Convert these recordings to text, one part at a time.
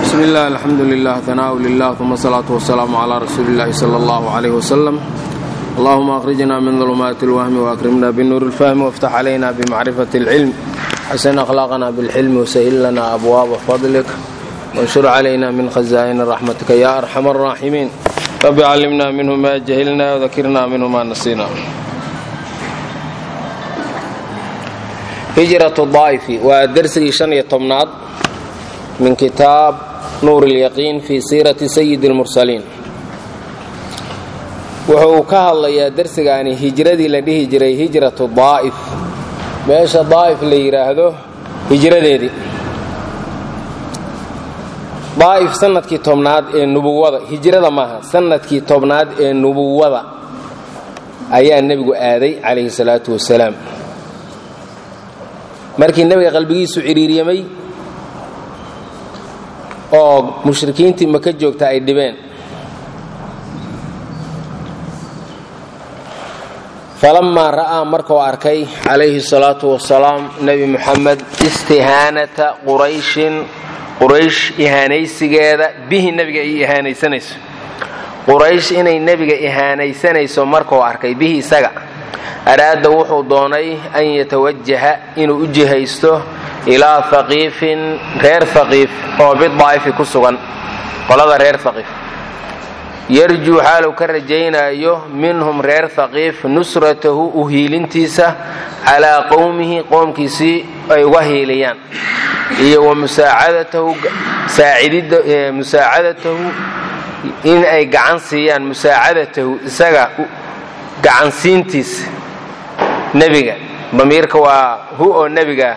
bsmi اllah alxamdu lilah hanaaءu lilah uma asalaatu wasalaamu calaa rasuuli اllahi sala اllahu عalayh wasalam allahuma akhrijna min dulumaati اlwahmi waakrimna binuur اlfahmi wاftax calayna bimacrifati اlcilm xasin akhlaaqna bilxilmi wasahil lana abwaaba fadlik wanshur calayna min khazaa'ini raxmatika ya arxam الraaximiin rabbi callimna minhu ma jahilna wdakirna minhu ma nasina hijratu daa'ifi waa dersigii shan iyo tobnaad min kitaab nuur اlyaqiin fii siirati sayidi اlmursaliin wuxuu ka hadlayaa dersigaani hijradii la dhihi jiray hijratu daa'if meesha daa'if la yidhaahdo hijradeedii daa'if sanadkii tobnaad ee nubuwada hijrada maaha sanadkii tobnaad ee nubuwada ayaa nebigu aaday calayhi salaatu wasalaam markii nebiga qalbigiisu cidhiiryamay oo mushrikiintii maka joogta ay dhibeen falammaa ra'aa markuu arkay calayhi salaatu wasalaam nebi muxamed istihaanata qurayshin quraysh ihaanaysigeeda bihi nebiga ay ihaanaysanayso quraysh inay nebiga ihaanaysanayso markuu arkay bihi isaga araada wuxuu doonay an yatawajaha inuu u jihaysto ilaa haqiifin reer haqiif oo bidaa'ifi ku sugan qolada reer haqiif yarjuu xaaluu ka rajaynaayo minhum reer haqiif nusratahu u hiilintiisa calaa qowmihi qoomkiisii ay uga hiiliyaan iyo wa musaacadatahu in ay gacan siiyaan musaacadatahu isaga gacansiintiisa nebiga damiirka waa hu oo nebiga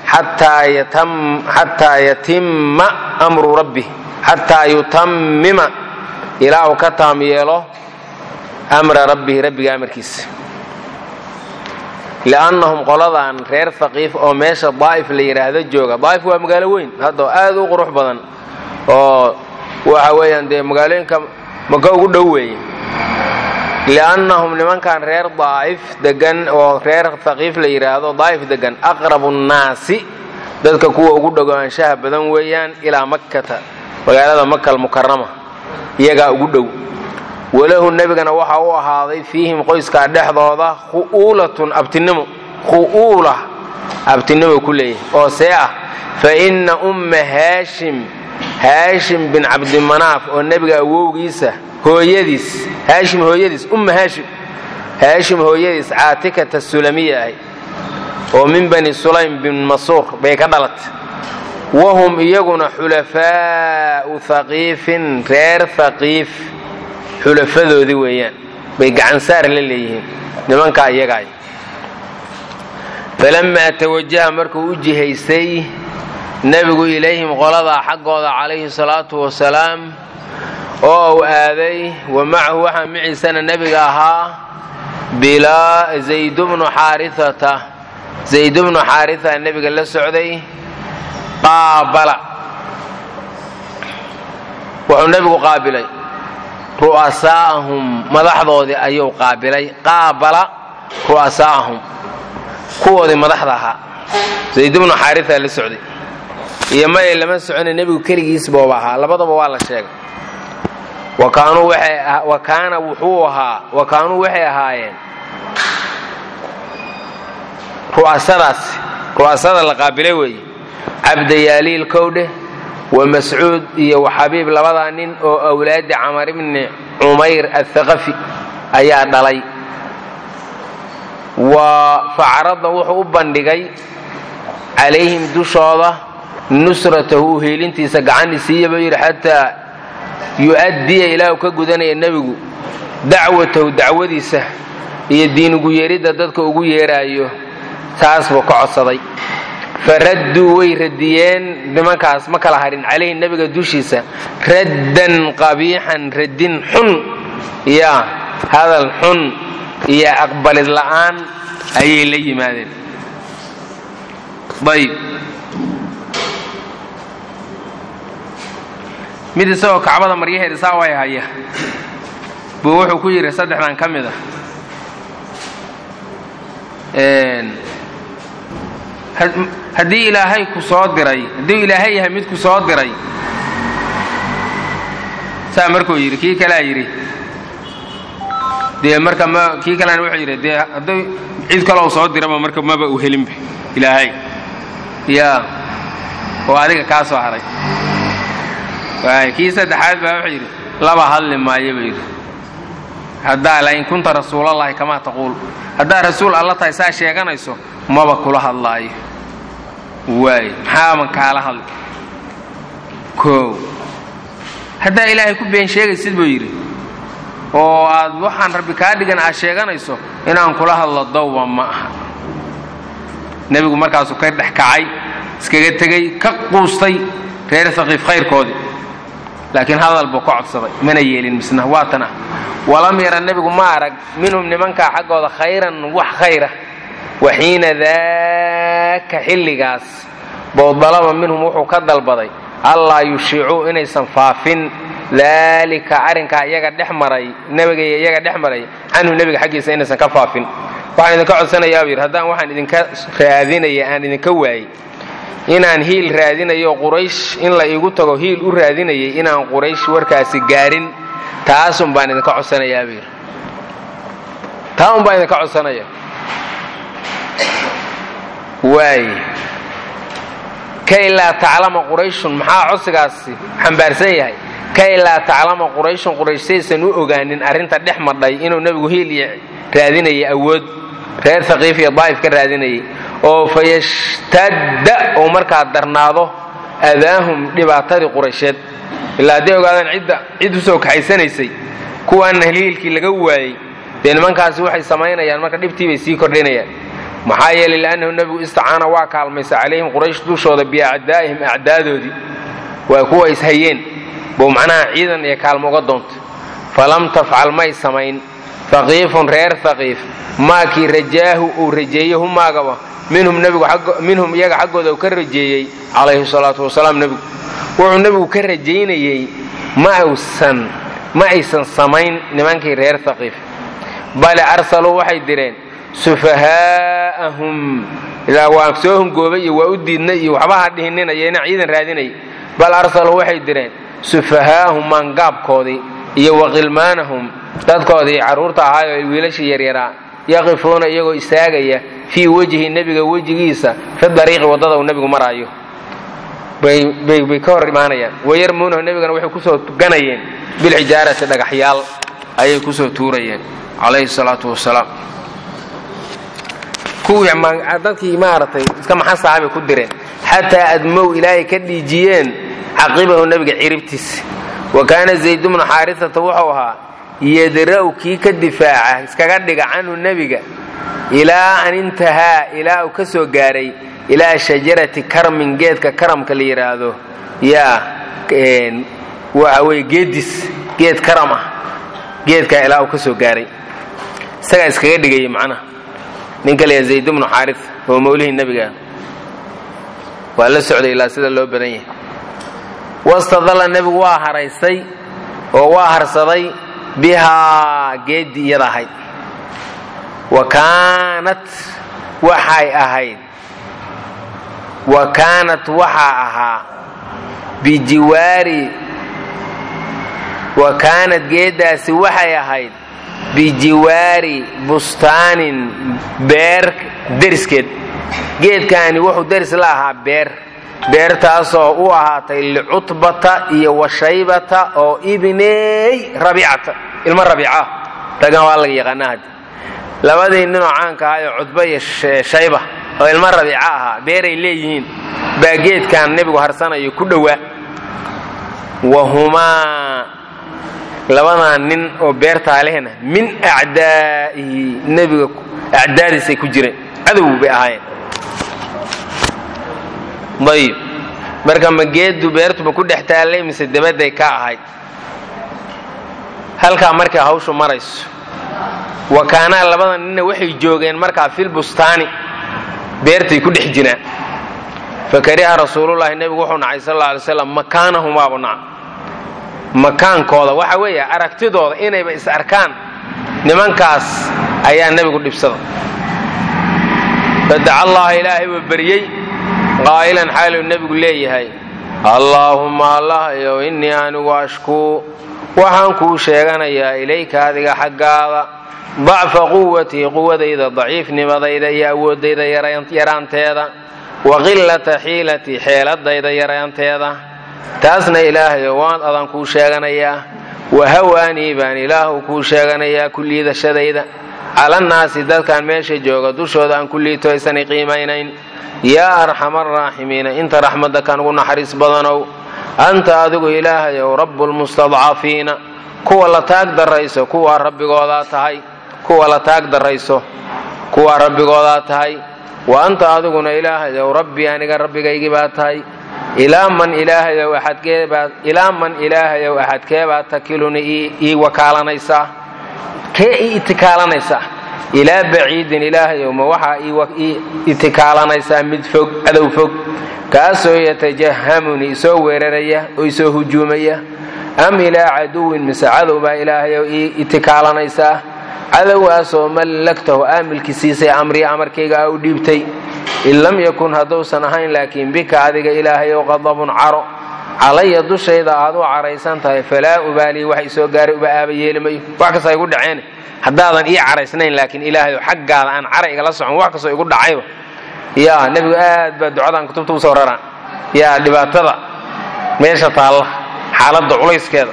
xataa yatimma amru rabbi xataa yutammima ilaa uu ka taam yeelo amra rabbihi rabbiga amarkiisa li'annahum qoladan reer haqiif oo meesha daa'if la yidhaahdo jooga daa'if waa magaalo weyn hadda aad u qurux badan oo waxa weeyaan dee magaalooyinka maka ugu dhow weeye li'annahum nimankan reer daa'if degan oo reer haqiif la yidhaahdo daa'if degan aqrabu nnaasi dadka kuwa ugu dhowaanshaha badan weeyaan ilaa makkata magaalada maka almukarama iyagaa ugu dhow walahu nebigana waxa u ahaaday fiihim qoyskaa dhexdooda khu'uulatun abtinimo khu'uula abtinimo ku leeyahay oo see ah fa inna umma haashim haashim bin cabdimanaaf oo nebiga awowgiisa hooyadiis haashim hooyadiis umma haashim haashim hooyadiis caatikata sulamiya ahay oo min bani sulaym bin masuur bay ka dhalatay wahum iyaguna xulafaa'u haqiifin reer haqiif xulafadoodii weeyaan bay gacansaar la leeyihiin nimankaa iyagaay falammaa tawajaha markuu u jihaystay nebigu ilayhim qoladaa xaggooda calayhi salaatu wasalaam oo uu aaday wa macahu waxaa miciisana nebiga ahaa bilaa zaydubnu xaariata zaydubnu xaarita nebiga la socday qaabala wuxuu nebigu qaabilay ru'asaa'ahum madaxdoodii ayuu qaabilay qaabala ru'asaa'ahum kuwoodii madaxda ahaa zaydubnu xaarita la socday iyo maye lama socona nebigu keligiisbooba ahaa labadaba waa la sheegay wa kaana wuxuu ahaa wa kaanuu waxay ahaayeen ru'asadaas ru'asada la qaabilay weeye cabdayaaliil kowdhe wa mascuud iyo wa xabiib labadaa nin oo awlaadi camar ibni cumayr athaqafi ayaa dhalay wa facrada wuxuu u bandhigay calayhim dushooda nusratahu uhiilintiisa gacani siiyaba yidhi xataa yu'addiya ilaahu ka gudanaya nebigu dacwatahu dacwadiisa iyo diinugu yeeridda dadka ugu yeeraayo taas buu ka codsaday faradduu way radiyeen nimankaas ma kala harin calayhi nebiga dushiisa raddan qabiixan raddin xun iyo hadal xun iyo aqbalid la'aan ayay la yimaadeen ayb mid isagoo kacbada maryaheeda saa way haya buu wuxuu ku yidhi saddexdan ka mid a haddii ilaahay ku soo diray hadduu ilaahay yahay mid ku soo diray saa markuu yidhi kii kalea yidhi dee marka ma kii kalena wuxuu yidhi dee hadday cid kaloo soo diraba marka maba u helinba ilaahay yaa oo adiga kaa soo haray waay kii saddexaad baa wuxuu yidhi laba hadli maayo buu yidhi haddaa lain kunta rasuulallahi kamaa taquul haddaa rasuul alla tahay saa sheeganayso maba kula hadlaayo waay maxaaban kaala hadli koow haddaa ilaahay ku been sheegaysid buu yidhi oo aad waxaan rabbi kaa dhigan aad sheeganayso inaan kula hadlo dawba ma aha nebigu markaasuu ka dhex kacay iskaga tegey ka quustay reer haqiif khayrkoodii laakiin hadal buu ka codsaday mana yeelin misna waatana walam yara nebigu ma arag minhum nimankaa xaggooda khayran wax khayra waxiina daaka xilligaas bou dalaba minhum wuxuu ka dalbaday allaa yushiicuu inaysan faafin daalika arrinkaa iyaga dhex maray nebiga iyo iyaga dhex maray canhu nebiga xaggiisa inaysan ka faafin waxaan idinka codsanayaa buu yidhi haddaan waxaan idinka raadinaya aan idinka waayey inaan hiil raadinayo quraysh in la iigu tago hiil u raadinayay inaan quraysh warkaasi gaarin taasun baan idinka codsanayaa buu yidhi taa un baan idinka codsanaya waay kay laa taclama qurayshun maxaa codsigaasi xambaarsan yahay kay laa taclama qurayshun quraysh saysan u ogaanin arrinta dhex madhay inuu nebigu hiil iyo raadinayay awood reer haqiif iyo daa'if ka raadinayay oo fayashtadda oo markaa darnaado adaahum dhibaatadii quraysheed ilaa hadday ogaadaan cidda cid u soo kaxaysanaysay kuwaanna hiilkii laga waayey dee nimankaasi waxay samaynayaan marka dhibtii bay sii kordhinayaan maxaa yeelay li'annahu nebigu istacaana waa kaalmaysa calayhim quraysh dushooda biacdaa'ihim acdaadoodii waa kuwa ishayeen buu macnaha ciidan iyo kaalmo uga doontay falam tafcal may samayn haqiifun reer haqiif maakii rajaahu uu rajeeyey humaagaba minhum minhum iyaga xaggooda uu ka rajeeyey calayhi salaatu wasalaam nebigu wuxuu nebigu ka rajaynayey mausan ma aysan samayn nimankii reer haqiif bale arsaluu waxay direen sufahaa'ahum ilaa waa soo hungoobay iyo waa u diidnay iyo waxba ha dhihininaya inaan ciidan raadinay bal arsaluu waxay direen sufahaa'ahum maangaabkoodii iyo waqilmaanahum dadkoodii carruurta ahaayoo wiilashii yaryaraa yaqifuuna iyagoo istaagaya fii wejhi nebiga wejigiisa fi dariiqi waddada uu nebigu maraayo bay ka hor imaanayaan wayarmuunahu nebigana waxay kusoo ganayeen bilxijaarati dhagaxyaal ayay kusoo tuurayeen calayhi salaatu wasalaam kuwii dadkii maaragtay iska maxasaha bay ku direen xataa admow ilaahay ka dhiijiyeen caqibahu nebiga ciribtiisa wa kaana zayd bnu xaarisata wuxuu ahaa yadra'u kii ka difaaca iskaga dhiga canhu nebiga ilaa an intahaa ilaa uu ka soo gaaray ilaa shajarati karmin geedka karamka la yidhaahdo yaa waxa weye geedis geed karam ah geedkaa ilaa uu ka soo gaaray isagaa iskaga dhigaya macnaha ninka laya zayd bnu xaaris oo mawlihii nebiga waa la socday ilaa sida loo badan yahay wastadalla nebigu waa haraysay oo waa harsaday bihaa geeddii iyada ahayd wa kaanat waxay ahayd wa kaanat waxaa ahaa bijiwaari wa kaanat geeddaasi waxay ahayd bijiwaari bustaanin beer deriskeed geedkaani wuxuu deris la ahaa beer beertaasoo u ahaatay licutbata iyo washaybata oo ibney rabiicata ilmo rabiica raggan waa laga yaqaanaa haddi labadii ninoo caanka ahaa ee cudba iyo shayba oo ilmo rabiica ahaa beeray leeyihiin baa geedkan nebigu harsanayo ku dhowaa wahumaa labadaa nin oo beertaa lehna min acdaa'ihi nebiga acdaadiisay ku jireen cadow bay ahaayeen ayib marka ma geeddu beertuba ku dhex taallay mise dabadday ka ahayd halkaa markay hawshu marayso wa kaanaa labada ninna waxay joogeen markaa fil bustaani beertay ku dhex jiraan fa kariha rasuulullaahi nebigu wuxuu nacay sal alla alay slam makaanahumaabu naca makaankooda waxa weeye aragtidooda inayba is arkaan nimankaas ayaa nebigu dhibsada fadaca allaha ilaahay buu baryey qaa'ilan xaaluu nebigu leeyahay allaahumma allahayow innii anigu ashkuu waxaan kuu sheeganayaa ilayka adiga xaggaada dacfa quwatii quwadayda daciifnimadayda iyo awooddayda yaraanteeda wa qilata xiilatii xeeladayda yaraanteeda taasna ilaahayo waan adan kuu sheeganayaa wa hawaanii baan ilaahu kuu sheeganayaa ku liidashadayda calannaasi dadkan meesha jooga dushooda aan ku liito aysanay qiimaynayn yaa arxama araaximiina inta raxmadda kan ugu naxariis badanow anta adigu ilaahayow rabbulmustadcafiina kuwa la taag darrayso kuwaa rabbigoodaa tahay kuwa la taag darrayso kuwaa rabbigoodaa tahay wa anta adiguna ilaahayow rabbi aniga rabbigaygii baa tahay ilaa man ilaahayow axadkeebaa ilaa man ilaahayow axadkeebaa takiluni ii wakaalanaysaa kee ii itikaalanaysaa ilaa baciidin ilaahayow ma waxaa ii itikaalanaysaa mid fog cadow fog kaasoo yatajahamuni isoo weeraraya oo isoo hujuumaya am ilaa caduwin mise cadow baa ilaahayow ii itikaalanaysaa cadowgaasoo mallagtahu aamilki siisay amrii amarkayga aa u dhiibtay in lam yakun hadduusan ahayn laakiin bika adiga ilaahayow qadabun caro calaya dushayda aad u caraysan tahay falaa ubaalii wax isoo gaaray uba aaba yeeli mayo wax kastoo igu dhaceen haddaadan ii caraysnayn laakiin ilaahayow xaggaada aan cara igala socon wax kastoo igu dhacayba yaa nebigu aad baa ducadan kutubta usoo raraan yaa dhibaatada meesha taalla xaaladda culayskeeda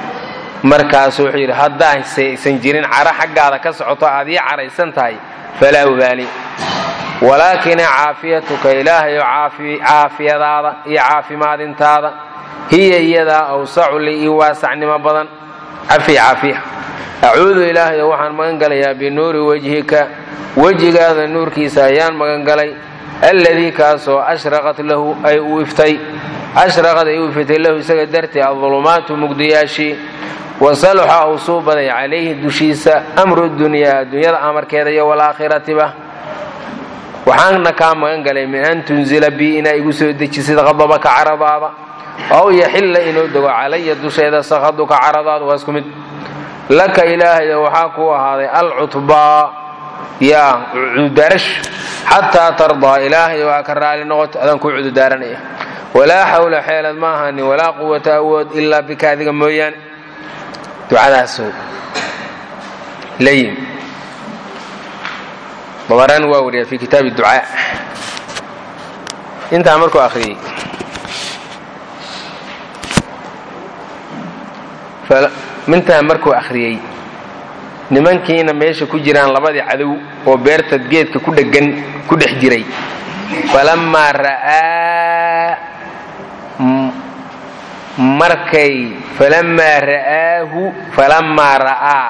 markaasu wuxuu yidhi haddaase aysan jirin caro xaggaada ka socoto aad ii caraysan tahay falaa ubaali walaakina caafiyatuka ilaahayo caafiyadaada iyo caafimaadintaada hiya iyadaa awsacu li ii waasacnimo badan cafi caafiya acuudu ilaahayo waxaan magan galayaa binuuri wejhika wejigaada nuurkiisa ayaan magan galay alladii kaasoo ashraqat lahu ay u iftay ashraqad ay u iftay lahu isaga dartii adulumaatu mugdiyaashii wasaluxa uu suu baday calayhi dushiisa amru dunyaa adduunyada amarkeeda iyo walaakhiratiba waxaana kaa magan galay min an tunzila bii inaa igu soo dejisid qadabaka caradaada ow yaxilla inuu dego calaya dusheeda sakhaduka caradaada waa isku mid laka ilaahayo waxaa kuu ahaaday alcutbaa yaa cududaarash xataa tardaa ilaahayo waa ka raali noqoto adaan kuu cududaaranaya walaa xawla xeelad ma ahanin walaa quwata awood ilaa bika adiga mooyaane ducadaasoo la yimi babarani waa wariyaa fi kitaabi ducaa intaa markuu akhriyey mintaa markuu akhriyey nimankiina meesha ku jiraan labadii cadow oo beerta geedka ku dhegan ku dhex jiray falamaa ra'aa markay falamaa ra'aahu falamaa ra'aa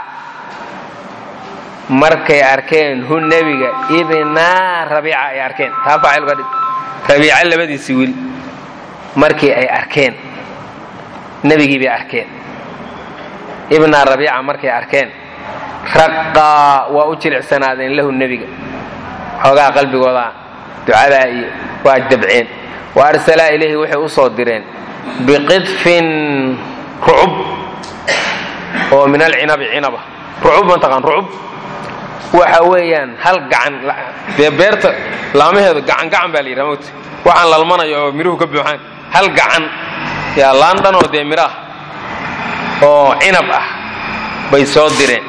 markay arkeen hu nebiga ibnaa rabiica ay arkeen taa faacil uga dhig rabiica labadiisii wiil markii ay arkeen nebigii bay arkeen ibnaa rabiica markay arkeen raqaa waa u jilicsanaadeen lahu nebiga xoogaa qalbigooda ducadaa iyo waa jabceen wa arsalaa ilayhi waxay u soo direen biqidfin rucub oo min alcinabi cinaba rucub mataqaan rucub waxa weeyaan hal gacan dee beerta laamaheedu gacan gacan baa la yidhaha mota waxaan lalmanayo oo miruhu ka buuxaan hal gacan yaa laandhan oo dee miro ah oo cinab ah bay soo direen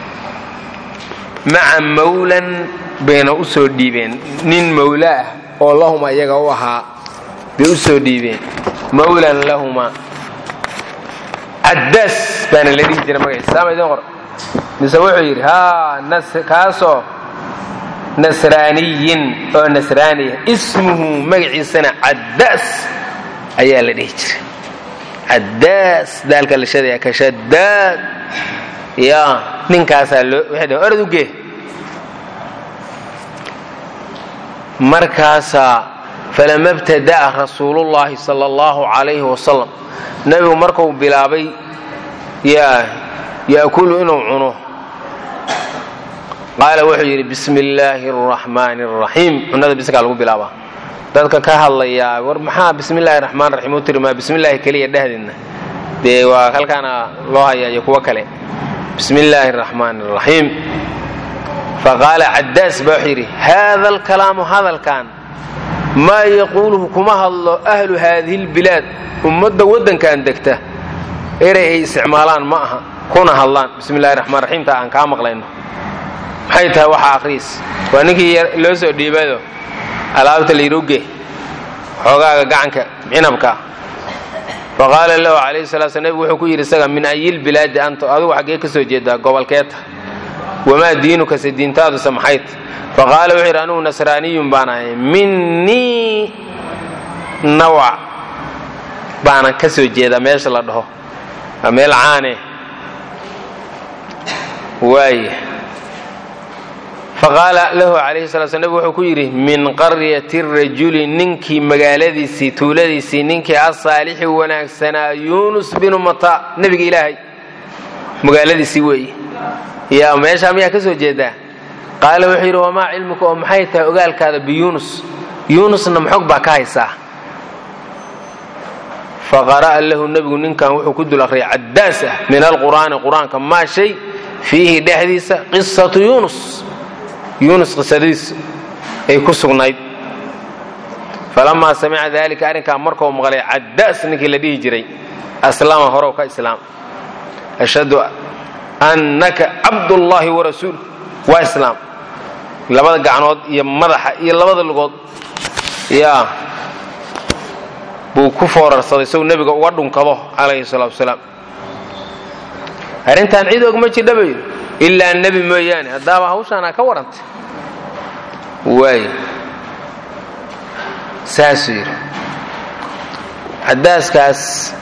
maca mawlan bayna u soo dhiibeen nin mawla ah oo lahuma iyaga u ahaa bay u soo dhiibeen mawlan lahuma caddaas baana la dhihi jira magaciisa saama idin qor mise wuxuu yidhi haa kaasoo nasraaniyin oo nasraaniya ismuhu magaciisana caddaas ayaa la dhihi jiray caddaas daalka la shadaya ka shadaad ya ninkaasaa loo waxay dhaheen orad u gee markaasaa falama btada'a rasuulullaahi sala allahu calayhi wasalam nebigu markuu bilaabay yaa yaakulu inuu cuno qaala wuxuu yidhi bismi illaahi araxmaani araxiim cunada biskaa lagu bilaabaa dadka ka hadlayaa war maxaa bismi illaahi raxmaan raxiim u tiri maa bismi illaahi keliya dhehdeedna dee waa halkaana loo hayaa iyo kuwo kale bismi illaahi araxmaani araxiim faqaala caddaas baa wuxuu yidhi haada alkalaamu hadalkan maa yaquuluhu kuma hadlo ahlu haadihi lbilaad ummadda waddankan degta erey ay isticmaalaan ma aha kuna hadlaan bismi illahi raxmaan raxiimta aan kaa maqlayno maxay tahay waxaa akhriis waa ninkii loo soo dhiibado alaabta layidhuge xoogaaga gacanka cinabka faqaala lahu calayhi salaa sl nebigu wuxuu ku yidhi isaga min ayilbilaadi anta adigu xaggee ka soo jeedaa gobolkeeta wamaa diinukase diintaaduse maxayt faqaala wuxuu yidhi anugu nasraaniyun baan ahay minnii nawac baanan ka soo jeedaa meesha la dhaho waa meel caane waaya faqaala lahu calayhi sala sl nebigu wuxuu ku yidhi min qaryati rajuli ninkii magaaladiisii tuuladiisii ninkii asaalixi wanaagsanaa yuunus binu mata nebiga ilaahay magaaladiisii weeye yaa meeshaa miyaa ka soo jeedaa qaala wuxuu yidhi wamaa cilmuka oo maxay tahay ogaalkaada biyuunus yuunusna maxog baa ka haysaa faqara'a lahu nebigu ninkan wuxuu ku dul akhriyay caddaas ah min alqur'aani qur-aanka maa shay fiihi dhexdiisa qisatu yuunus yuunus qisadiis ay ku sugnayd falamaa samica daalika arrinkaa markuu maqlay caddaas ninkii la dhihi jiray aslama horow ka islaam ashhadu annaka cabdullaahi warasuul waa islaam labada gacnood iyo madaxa iyo labada lugood yaa buu ku foorarsaday sow nebiga uga dhunkado calayhi salaatu wasalaam arrintan cid og ma jidha bay ilaa nebi mooyaane haddaaba hawshaanaa ka warrantay waay saasuu yidhi caddaaskaas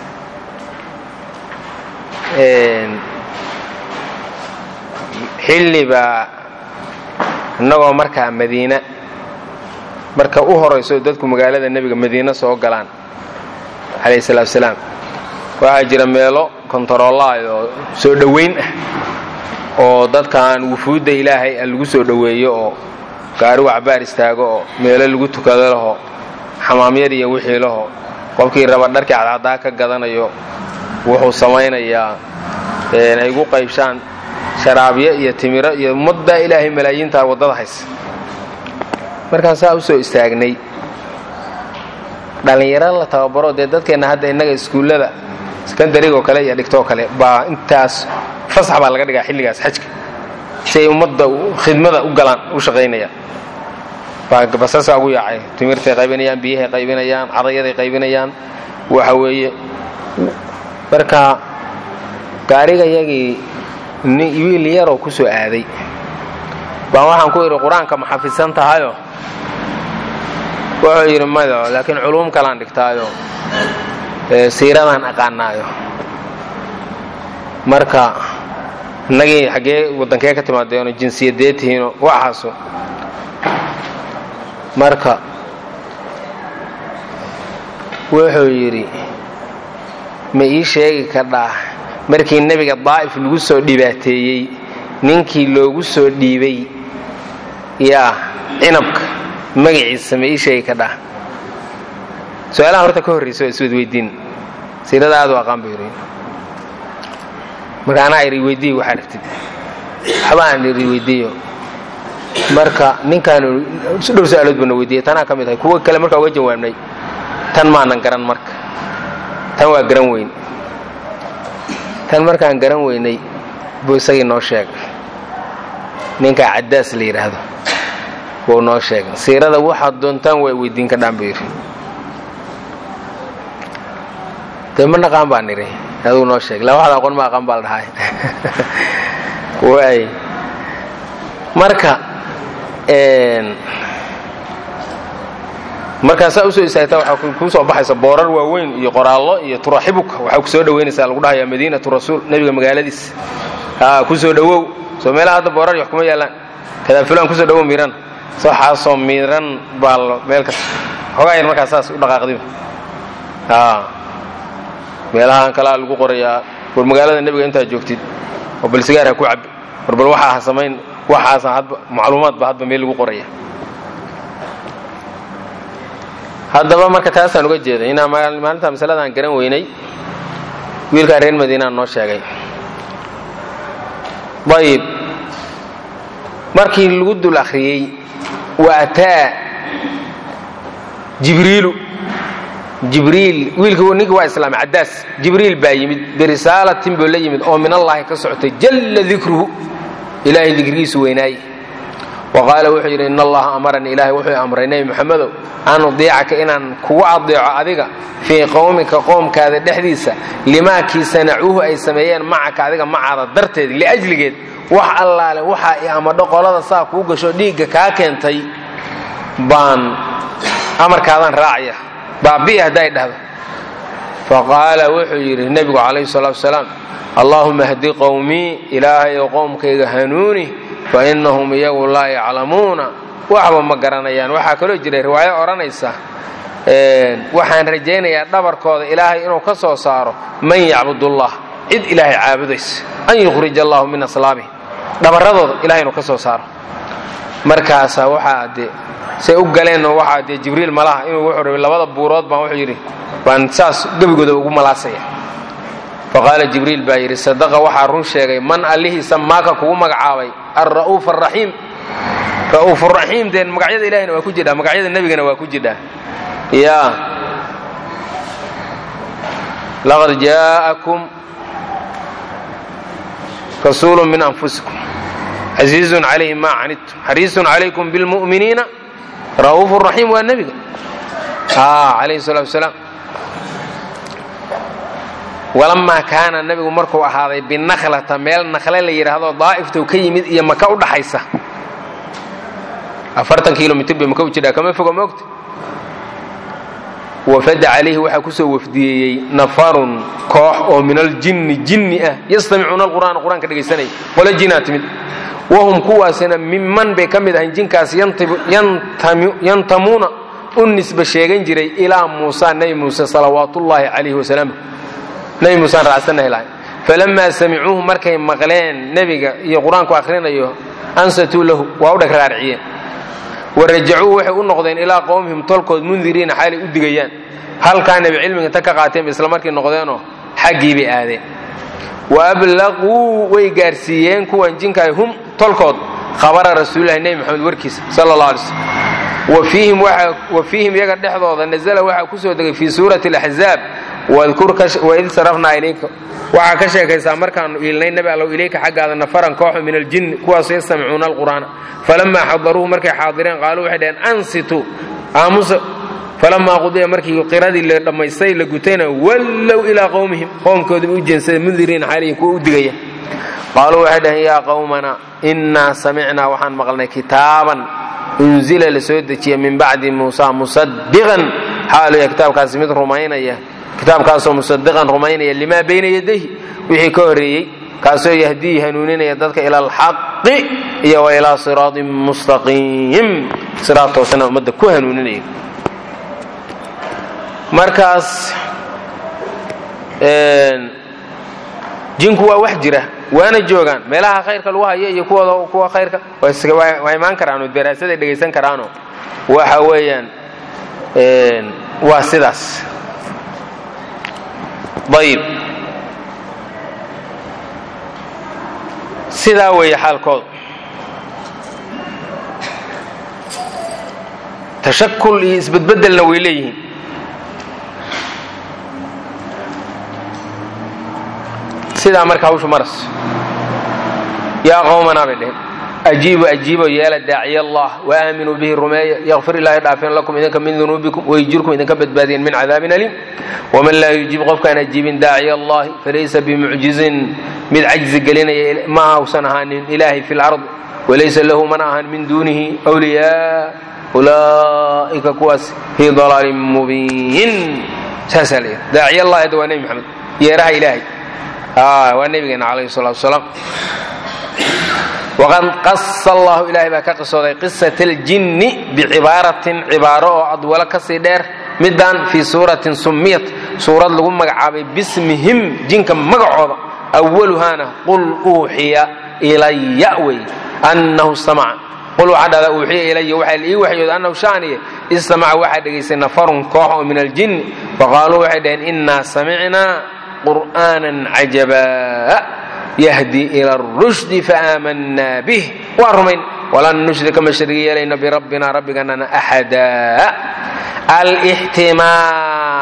xilli baa innagoo markaa madiina marka u horayso dadku magaalada nebiga madiina soo galaan calayhi salaatu wasalaam waxaa jira meelo kontaroolaay oo soo dhowayn ah oo dadkaan wufuudda ilaahay a lagu soo dhoweeyo oo gaarigu cabaar istaago oo meelo lagu tukado laho xamaamyar iyo wixii laho qofkii raba dharkii cadcadaa ka gadanayo wuxuu samaynayaa ay gu qaybshaan sharaabyo iyo timiro iyo ummadda ilaahay malaayiintaa waddada haysa markaan saa u soo istaagnay dhallinyaro la tababaro dee dadkeenna hadda innaga iskuullada sekondarigoo kale iyo dhigtoo kale baa intaas fasax baa laga dhigaa xilligaas xajka si ay ummadda khidmada u galaan u shaqaynayaan basasaa ugu yaacay timirtay qaybinayaan biyahay qaybinayaan cadayaday qaybinayaan waxa weeye marka gaariga yagii wiil yaroo ku soo aaday baan waxaan ku idhi qur-aanka ma xafidsan tahayo wuxuu yidhi mado laakiin culuum kalaan dhigtaayo siiradaan aqaanaayo marka innagii xaggee waddankee ka timaadeeno jinsiyadee tihiino waxaaso marka wuxuu yidhi ma ii sheegi kardhaa markii nebiga daa'if lagu soo dhibaateeyey ninkii loogu soo dhiibay yaa cinabka magaciisa ma ii sheegi kardhaa su-aalaha horta ka horraysa waa iswadweydiin siirada aad u aqaan buu yidhi marka anaa iri weydiiy waxaa rabtid waxba aan iri weydiiyo marka ninkaan dhowr su-aalood buu na weydiiyey tanaa ka mid ahay kuwa kale markaa uga jawaabnay tan maanan garan marka tan waa garan weyn tan markaan garan weynay buu isagii noo sheegay ninkaa caddaas la yidhaahdo buu noo sheegay siirada waxaad doontaan waa weydiin ka dhaan buu yidhi dee ma naqaan baan nidhi aduu noo sheegay la waxda aqoon ma aqaan baa la dhahay waay marka markaasaa usoo istaagtaa waxaa kuu soo baxaysa boorar waaweyn iyo qoraallo iyo turaxibuka waxaa ku soo dhowaynaysaa lagu dhahayaa madiinatu rasuul nebiga magaaladiis aa ku soo dhowow soo meelaha hadda boorar wax kuma yaallaan kadaa fulaan kusoo dhowow miiran waxaasoo miiran baa meel kasta xoogaa yar markaa saas u dhaqaaqdiba meelahaan kalaa lagu qorayaa war magaalada nebiga intaad joogtid oo bal sigaar ha ku cabbi war bal waxaa ha samayn waxaasa hadba macluumaad ba hadba meel lagu qoraya haddaba marka taasaan uga jeeday inaa maalinta masaladaan garan weynay wiilkaa reer madiinaan noo sheegay ayib markii lagu dul akhriyey wa ataa jibriilu jibriil wiilkii ninkii waa islaamay caddaas jibriil baa yimid birisaalatin buu la yimid oo min allaahi ka socotay jalla dikruhu ilaahay dikrigiisu weynaaye wa qaala wuxuu yidhi in allaha amaranii ilaahay wuxuu amray nebi moxamedow an udiicaka inaan kugu adeeco adiga fii qowmika qoomkaada dhexdiisa limaakii sanacuuhu ay sameeyeen macaka adiga macaada darteed liajligeed wax allaale waxaa i amadho qolada saa kuu gasho dhiigga kaa keentay baan amarkaadaan raacaya baabi'i hadday dhahdo faqaala wuxuu yidhi nebigu calayhi salaatu wasalaam allaahuma hdi qowmii ilaahayow qowmkayga hanuuni fa innahum iyagu laa yaclamuuna waxba ma garanayaan waxaa kaloo jiray riwaayo odhanaysa waxaan rajaynayaa dhabarkooda ilaahay inuu ka soo saaro man yacbudullah cid ilaahay caabudaysa an yukhrij allahu min aslaabihim dhabarradooda ilahay inuu ka soo saaro markaasaa waxaa dee say u galeenoo waxaa dee jibriil malaha inuu wuxuu rabay labada buurood baan wuxuu yidhi baan saas gebigooda ugu malaasaya faqaala jibriil baa yidhi sadaqa waxaa run sheegay man allihiisa maaka kugu magacaabay alra'uuf araxiim ra'uufuraxiim deen magacyada ilahina waa ku jidhaa magacyada nebigana waa ku jidhaa ya laqad jaa'akum rasuulu min anfusikum casiizun calayhi maa canidtum xariisun calaykum bilmu'miniina ra'uufu raxiim waa nebiga calayhi salatu wasalaam walamaa kaana nebigu markuu ahaaday binakhlata meel nakhle la yidhaahdo daa'iftow ka yimid iyo maka u dhaxaysa afartan kilomitr bay maka u jidhaa kama fogo moogta wafada calayhi waxaa kusoo wafdiyeeyey nafarun koox oo min aljinni jinni ah yastamicuuna alqur'aana qur-aanka dhegaysanaya qole jinaa timid wahum kuwaasina miman bay ka mid ahayn jinkaas yantamuuna u nisba sheegan jiray ilaa muusa nebi muuse salawaatullaahi calayhi wasalaam nebi muusaan raacsanahi lahay falamaa samicuuhu markay maqleen nebiga iyo qur-aanku akhrinayo ansatuu lahu waa u dheg raariciyeen warajacuu waxay u noqdeen ilaa qowmihim tolkood mundiriina xaalay u digayaan halkaa nebi cilmiga inta ka qaateen ba isla markii noqdeenoo xaggii bay aadeen wa ablaquu way gaarsiiyeen kuwan jinkaay hum tolkood khabara rasuulilahi nebi moxamed warkiisa sala allah alay slm wa fiihim iyaga dhexdooda nazala waxaa ku soo degay fii suurati alaxzaab waid sarafnaa ilayka waxaa ka sheekaysaa markaanu iilnay nebi allow ilayka xaggaada nafaran kooxo min aljinni kuwaasoo yastamicuuna alqur'aana falamaa xadaruuhu markay xaadireen qaaluu waxay dhaheen ansitu aamusa falamaa qudiya markii qiradii la dhammaystay la gutayna wallow ilaa qowmihim qowmkoodiba u jeensada mundiriina xaalihin kuwa u digaya qaaluu waxay dhaheen yaa qowmana innaa samicnaa waxaan maqlnay kitaaban unzila la soo dejiya min bacdi muusa musadiqan xaaluya kitaabkaasi mid rumaynaya kitaabkaasoo musadiqan rumaynaya limaa bayna yadayhi wixii ka horreeyey kaasoo yahdii hanuuninaya dadka ila alxaqi iyo wa ilaa siraatin mustaqiim siraad toosana ummadda ku hanuuninaya markaas jinku waa wax jira waana joogaan meelaha khayrka lagu hayo iyo kuwooda kuwa khayrka waa imaan karaanoo daraasaday dhegaysan karaanoo waxa weeyaan waa sidaas ayib sidaa weeye xaalkoodu tashakul iyo isbedbedelna way leeyihiin sidaa marka hawshu maras yaa qowmanaa bay dheheen ajiibu ajiibo yeela daaciy allah waaaaminuu bihi rumeeya yakfir ilaahi dhaafeen lakum idinka min dunuubikum wayjirkum idinka badbaadiyen min cadaabin aliim waman laa yujiib qofkaan ajiibin daaciy allahi falaysa bimucjizin mid cajzi gelinaya ma hausan ahaanin ilaahi fi lard walaysa lahu mana ahaan min duunihi wliyaa ulaa'ika kuwaas fii dalaalin mubiin saasaa la yidhi daaciy allahi hadda waa nebi maxamed yeeraha ilaahay waa nebigeena calayhi salatu wasalaam waqad qasa allahu ilaahay baa ka qisooday qisat aljinni bicibaaratin cibaaro oo adwalo kasii dheer midaan fii suuratin summiyat suurad lagu magacaabay bismihim jinka magacooda awaluhaana qul uuxiya ilaya wey annahu stamaca qul waxaa dhahdaa uuxiya ilaya waxaa la ii waxyooda annahu shaaniye istamaca waxaa dhegaystay nafarun koox oo min aljinni faqaaluu waxay dhaheen innaa samicnaa qur'aanan cajabaa yahdi ila rushdi faaamanaa bih waan rumayn walan nushrika ma sharigi yeelayno birabbina rabbiganana axada alixtimaal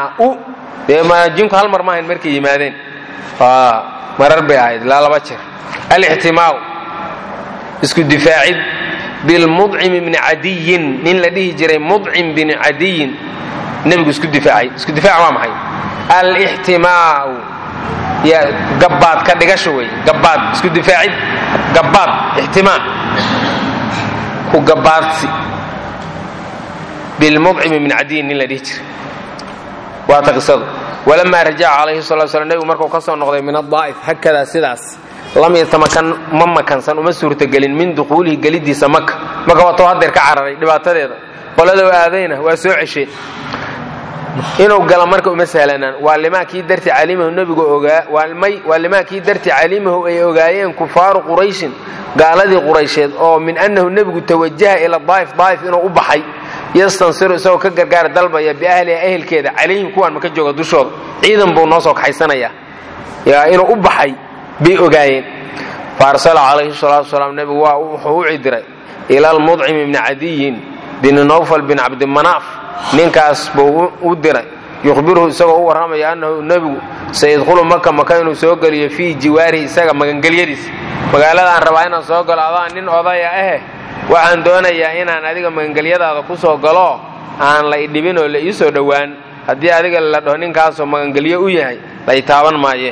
alixtimaau dee jinku hal mar ma ahayn markay yimaadeen marar bay ahayd ilaa laba jeer alixtimaau isku difaacid bilmudcim bni cadiyin nin la dhihi jiray mudcim bni cadiyin nebigu isku difaacay isku difaac waa maxay alixtimaau ya gabbaad ka dhigasho wey gabbaad isku difaacid gabbaad ixtimaa ku gabbaadsi bilmudcim bni cadiyin nin la dhihi jiray waata qisadu walamaa rajaca calayhi sala slam nebigu markuu ka soo noqday min adaa'if hakadaa sidaas lam yatamakan ma makansan uma suurtagelin min dukhuulihi gelidiisa maka maka waatoo hadeer ka cararay dhibaatadeeda qoladou aadayna waa soo cesheen inuu gala marka uma sahlanaan waa limaa kii darti calimahu nebigu ogaa waalmay waa limaa kii darti calimahu ay ogaayeen kufaaru qurayshin gaaladii quraysheed oo min annahu nebigu tawajaha ila daa'if daa'if inuu u baxay yastansiru isagoo ka gargaar dalbaya biahliha ehelkeeda calayhim kuwaan maka jooga dushooda ciidan buu noo soo kaxaysanayaa yaa inuu u baxay bay ogaayeen faarsala calayhi salaatu wasalaam nebigu waa wuxuu u cidiray ila almudcim ibni cadiyin bini nawfal bin cabdimanaaf ninkaas buu u diray yukhbiruhu isagoo u warramaya annahu nebigu sayadkhulu maka maka inuu soo geliyo fii jiwaarihi isaga magangelyadiisa magaaladaan rabaa inaan soo galo adaa nin odaya ahe waxaan doonayaa inaan adiga magangelyadaada ku soo galo aan la idhibin oo la ii soo dhowaan haddii adiga la dhaho ninkaasoo magangelyo u yahay la itaaban maaye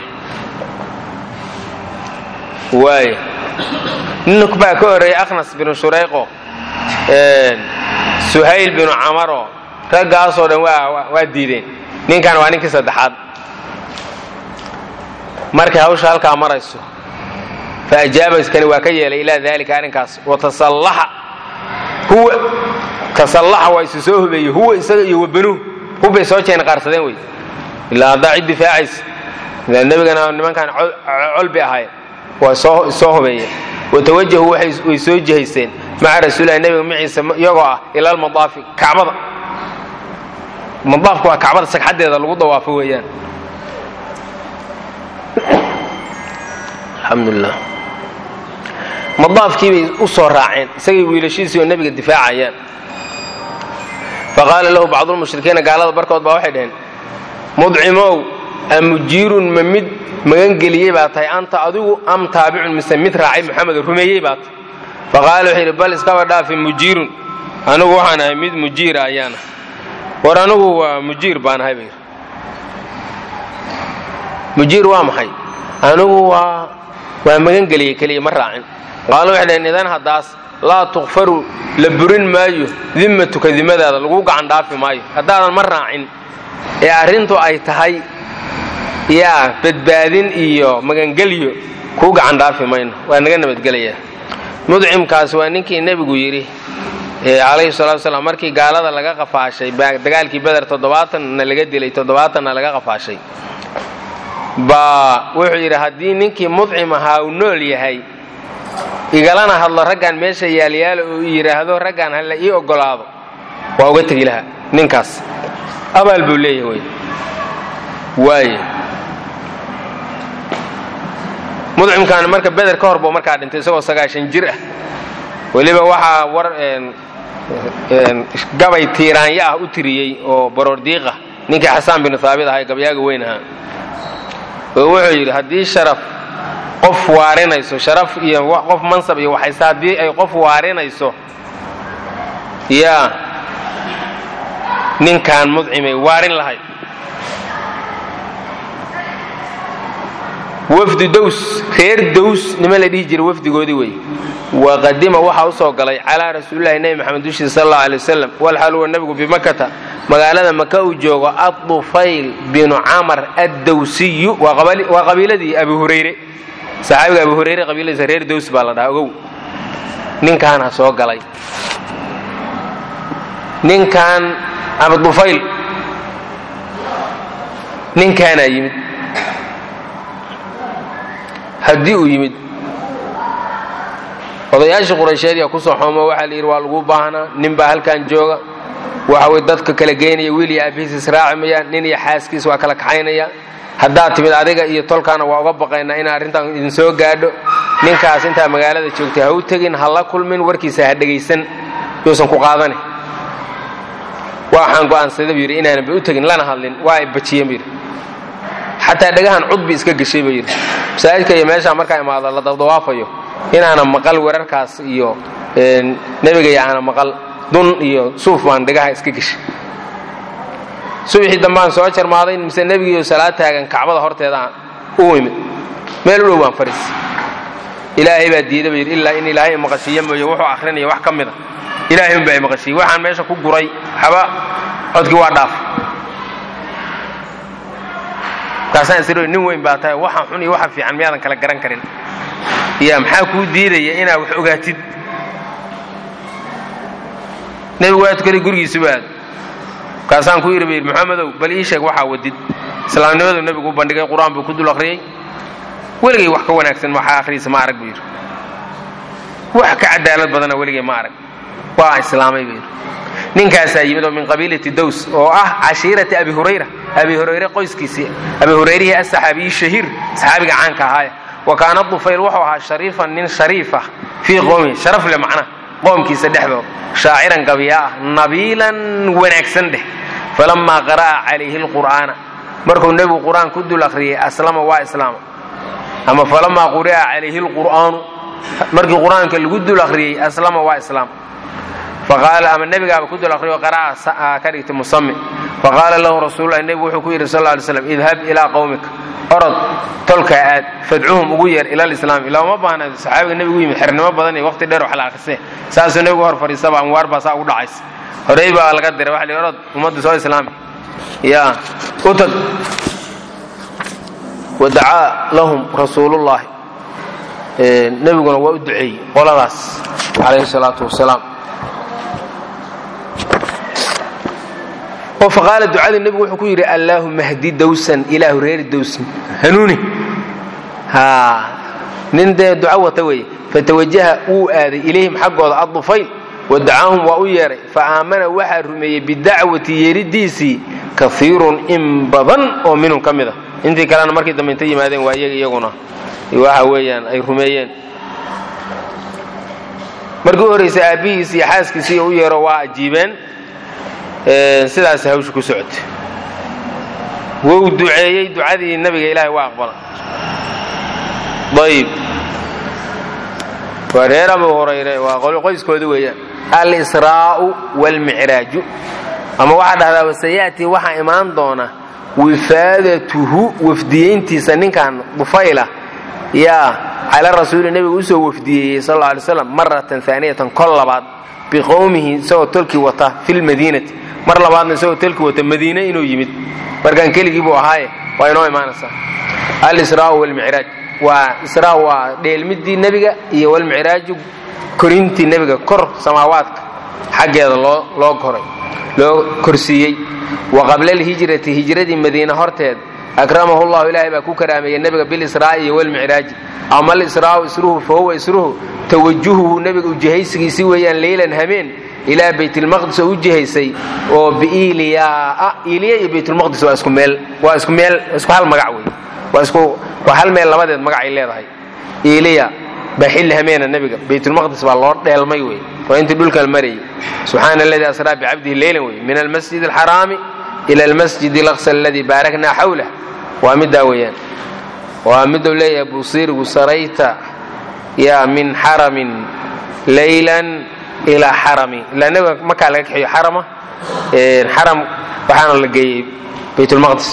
waay nin baa ka horreeyey akhnas binu shurayqo suhayl binu camaro raggaasoo dhan waa diideen ninkan waa ninkii saddexaad markay hawsha halkaa marayso fa ajaabaskani waa ka yeelay ilaa daalika arrinkaas watasallaxa huwa tasallaxa waa isu soo hubeeyey huwa isaga iyo wabanuhu hubbay soo jeen qaarsadeen wey ilaa haddaa cid difaacaysa nebigana nimankan col bay ahaayeen waa soo hubeeyeen watawajahu way soo jihaysteen maca rasuulilahi nebiga maciisa iyagoo ah ila almadaafi kacbada madaafku waa kacbada sagxaddeeda lagu dawaafo weeyaan alxamdulilah madaafkii bay u soo raaceen isagay wiilashiisii oo nebiga difaacayaan faqaala lahu bacdulmushrikiina gaalada barkood baa waxay dhaheen mudcimow amujiirun ma mid magangeliyey baa tahay anta adigu am taabicun mise mid raacay muxamed rumeeyey baa tahay faqaala wuxuu yidhi bal iskaba dhaafi mujiirun anigu waxaan ahay mid mujiira ayaana war anigu waa mujiir baan ahay bayr mujiir waa maxay anigu waa waa magangeliyey keliya ma raacin qaalo waxay dhaheen idan haddaas laa tukfaru la burin maayo dimmatuka dimadaada lagu gacan dhaafi maayo haddaadan ma raacin ee arrintu ay tahay yaa badbaadin iyo magangelyo kuu gacan dhaafi mayno waa naga nabadgelayaa mudcimkaas waa ninkii nebigu yidhi calayhi salatu wasalaam markii gaalada laga qafaashay dagaalkii beder toddobaatanna laga dilay toddobaatanna laga qafaashay baa wuxuu yidhi haddii ninkii mudcim ahaa uu nool yahay igalana hadlo raggan meesha yaalyaalo uu yidhaahdo raggan hala ii ogolaado waa uga tegi lahaa ninkaas abaal buu leeyahay wey waaye mudcimkaani marka beder ka hor buu markaa dhintay isagoo sagaashan jir ah weliba waxaa war gabay tiiraanya ah u tiriyey oo baroordiiqa ninkii xasaan binu haabit ahaa ee gabyaaga weyn ahaa oo wuxuu yidhi haddii sharaf qof waarinayso sharaf iyo qof mansab iyo waxayse haddii ay qof waarinayso yaa ninkaan mudcimay waarin lahayd wafdu dows reer dows nima la dhihi jiray wafdigoodii wey waqadima waxaa u soo galay calaa rasuulilahi nebi maxamed dushiisa sal allau alay wasalam walxaal huwa nebigu bimakata magaalada maka uu joogo adufayl binu camar addawsiyu waa qabiiladii abi hurayre saxaabiga abi hurayre qabiiladiisa reer dows baa la dhahaa ogow ninkaana soo galay ninkan abdufayl ninkaanaa yimid haddii uu yimid odayaashii quraysheed yaa kusoo xoomo waxaa la yidhi waa lagu baahnaa nin baa halkan jooga waxa way dadka kala geynaya wiil iyo aabihiis israaci mayaan nin iyo xaaskiis waa kala kaxaynaya haddaad timid adiga iyo tolkaana waa uga baqaynaa in arrintan idin soo gaadho ninkaas intaa magaalada joogtay ha u tegin ha la kulmin warkiisa ha dhegaysan yuusan ku qaadani waxaan go'aansada buu yidhi inaanan ba u tegin lana hadlin waa ay bajiyeen buu yidhi xataa dhagahan cudbi iska geshay buu yidhi masaajidka iyo meeshaa markaa imaado la dabdawaafayo inaanan maqal wararkaas iyo nebiga iyo aanan maqal dun iyo suuf baan dhagaha iska geshay subaxii dambaan soo jarmaaday mise nebigiiyo salaad taagan kacbada horteeda u imid meel u dhow baan fariis ilaahay baa diida ba yidhi ilaa in ilaahay maqashiiyo mooye wuxuu akhrinaya wax ka mida ilaahay unbaa maqashiiyey waxaan meesha ku guray haba codkii waa dhaaf markaasaan isir nin weyn baa tahay waxa xun iyo waxa fiican miyaadan kala garan karin ya maxaa kuu diidaya inaad wax ogaatid nebigu waa tukaday gurigiisuba aad markaasaan ku yidhi ba yidhi maxamedow bal ii sheeg waxaa wadid islaamnimadu nebigu u bandhigay qur-aan buu ku dul akhriyey weligay wax ka wanaagsan waxaa akhriyaysa ma arag buu yidhi wax ka cadaalad badana weligay ma arag waa islaamay buu yidhi ninkaasaa yimid oo min qabiilati dows oo ah cashiirati abi hurayra abi hurayre qoyskiisii abi hurayrihii asaxaabiyi shahiir saxaabiga caanka ahaaya wa kaana dufayl wuxuu ahaa shariifan nin shariif ah fii qowmihi sharaf le macnaha qoomkiisa dhexdood shaaciran gabiya ah nabiilan wanaagsan dheh falamaa qara'a calayhi lqur'aana markuu nebigu qur'aan ku dul akhriyey aslama waa islaama ama falamaa quri'a calayhi lqur'aanu markii qur'aanka lagu dul akhriyey aslama waa islaam faqaala ama nebigaaba ku dul akhriyo qara'a ka dhigtay musami faqaala lahu rasuululahi nebigu wuxuu ku yidhi sal lla alay slam idhab ilaa qowmika orod tolkaa aad fadcuhum ugu yeer ila alislaam ilaa uma baahna saxaabiga nebigu yimid xernimo badan iyo waqti dheer wax la akhrisee saasuu nebigu hor fadhiisaba anwaar baa saa ugu dhacaysa horey baa laga diray waxa la orod ummadda soo islaami ya u tag wadacaa lahum rasuulullahi nebiguna waa u duceeyey qoladaas calayhi salaatu wasalaam oo faqaala ducadii nebigu wuxuu ku yidhi allaahuma hdi dawsan ilaahu reeri dawsan hanuuni haa nin dee duco wata weeye fatawajaha wuu aaday ilayhim xaggooda addufayl wadacaahum waa u yeedhay fa aamana waxaa rumeeyey bidacwati yeeridiisii kaiirun in badan oo minhum ka mid a intii kalena markii dambe inta yimaadeen waa iyaga iyaguna waxa weeyaan ay rumeeyeen markii u horraysay aabbihiis iyo xaaskiisii u yeero waa ajiibeen sidaas hawsha ku socotay wou duceeyey ducadii nabiga ilaahay waa aqbala ayib waa reer abu hurayre waa qoyskoodi weeyaan alsraa'u wاlmicraaju ama waxaa dhahdaa wasayaati waxaa imaan doona wifaadatuhu wafdiyeyntiisa ninkan dufayla yaa cala rasuuli nebiga usoo wafdiyeeyey sal alay slam maratan aaniyatan kol labaad biqowmihi isagoo tolkii wata fi lmadiinati mar labaadna isagoo tolkii wata madiine inuu yimid markaan keligii buu ahaaye waa inoo imaanaysaa alsraa'u wlmicraaj waa israa waa dheelmidii nebiga iyo walmicraaju korintii nebiga kor samaawaadka xaggeeda loo loo koray loo korsiiyey wa qabla alhijrati hijradii madiine horteed akramahu llahu ilaahay baa ku karaameeyey nebiga bilisraa'i iyo walmicraaji ama alisraa'u isruhu fa huwa isruhu tawajuhuhu nebiga ujihaysigiisii weeyaan leylan hameen ilaa baytilmaqdis oo u jihaysay oo biiliyaa iliya iyo baytulmaqdis waa isku meel waa isku meel isku hal magac wey waa isku waa hal meel labadeed magacay leedahay iliya baa xilli hameena nebiga baytulmaqdis baa loo dheelmay wey waa intii dhulkan marayay subxaana aladii asraa bicabdihi leylan wey min almasjid alxaraami ila almasjid alaqsa aladii baaraknaa xawlah waa middaa weeyaan waa miduu leeyahay busiirgu sarayta yaa min xaramin leylan ilaa xarami ilaa nebiga markaa laga kaxiyo xarama xaram waxaana la geeyey baytulmaqdis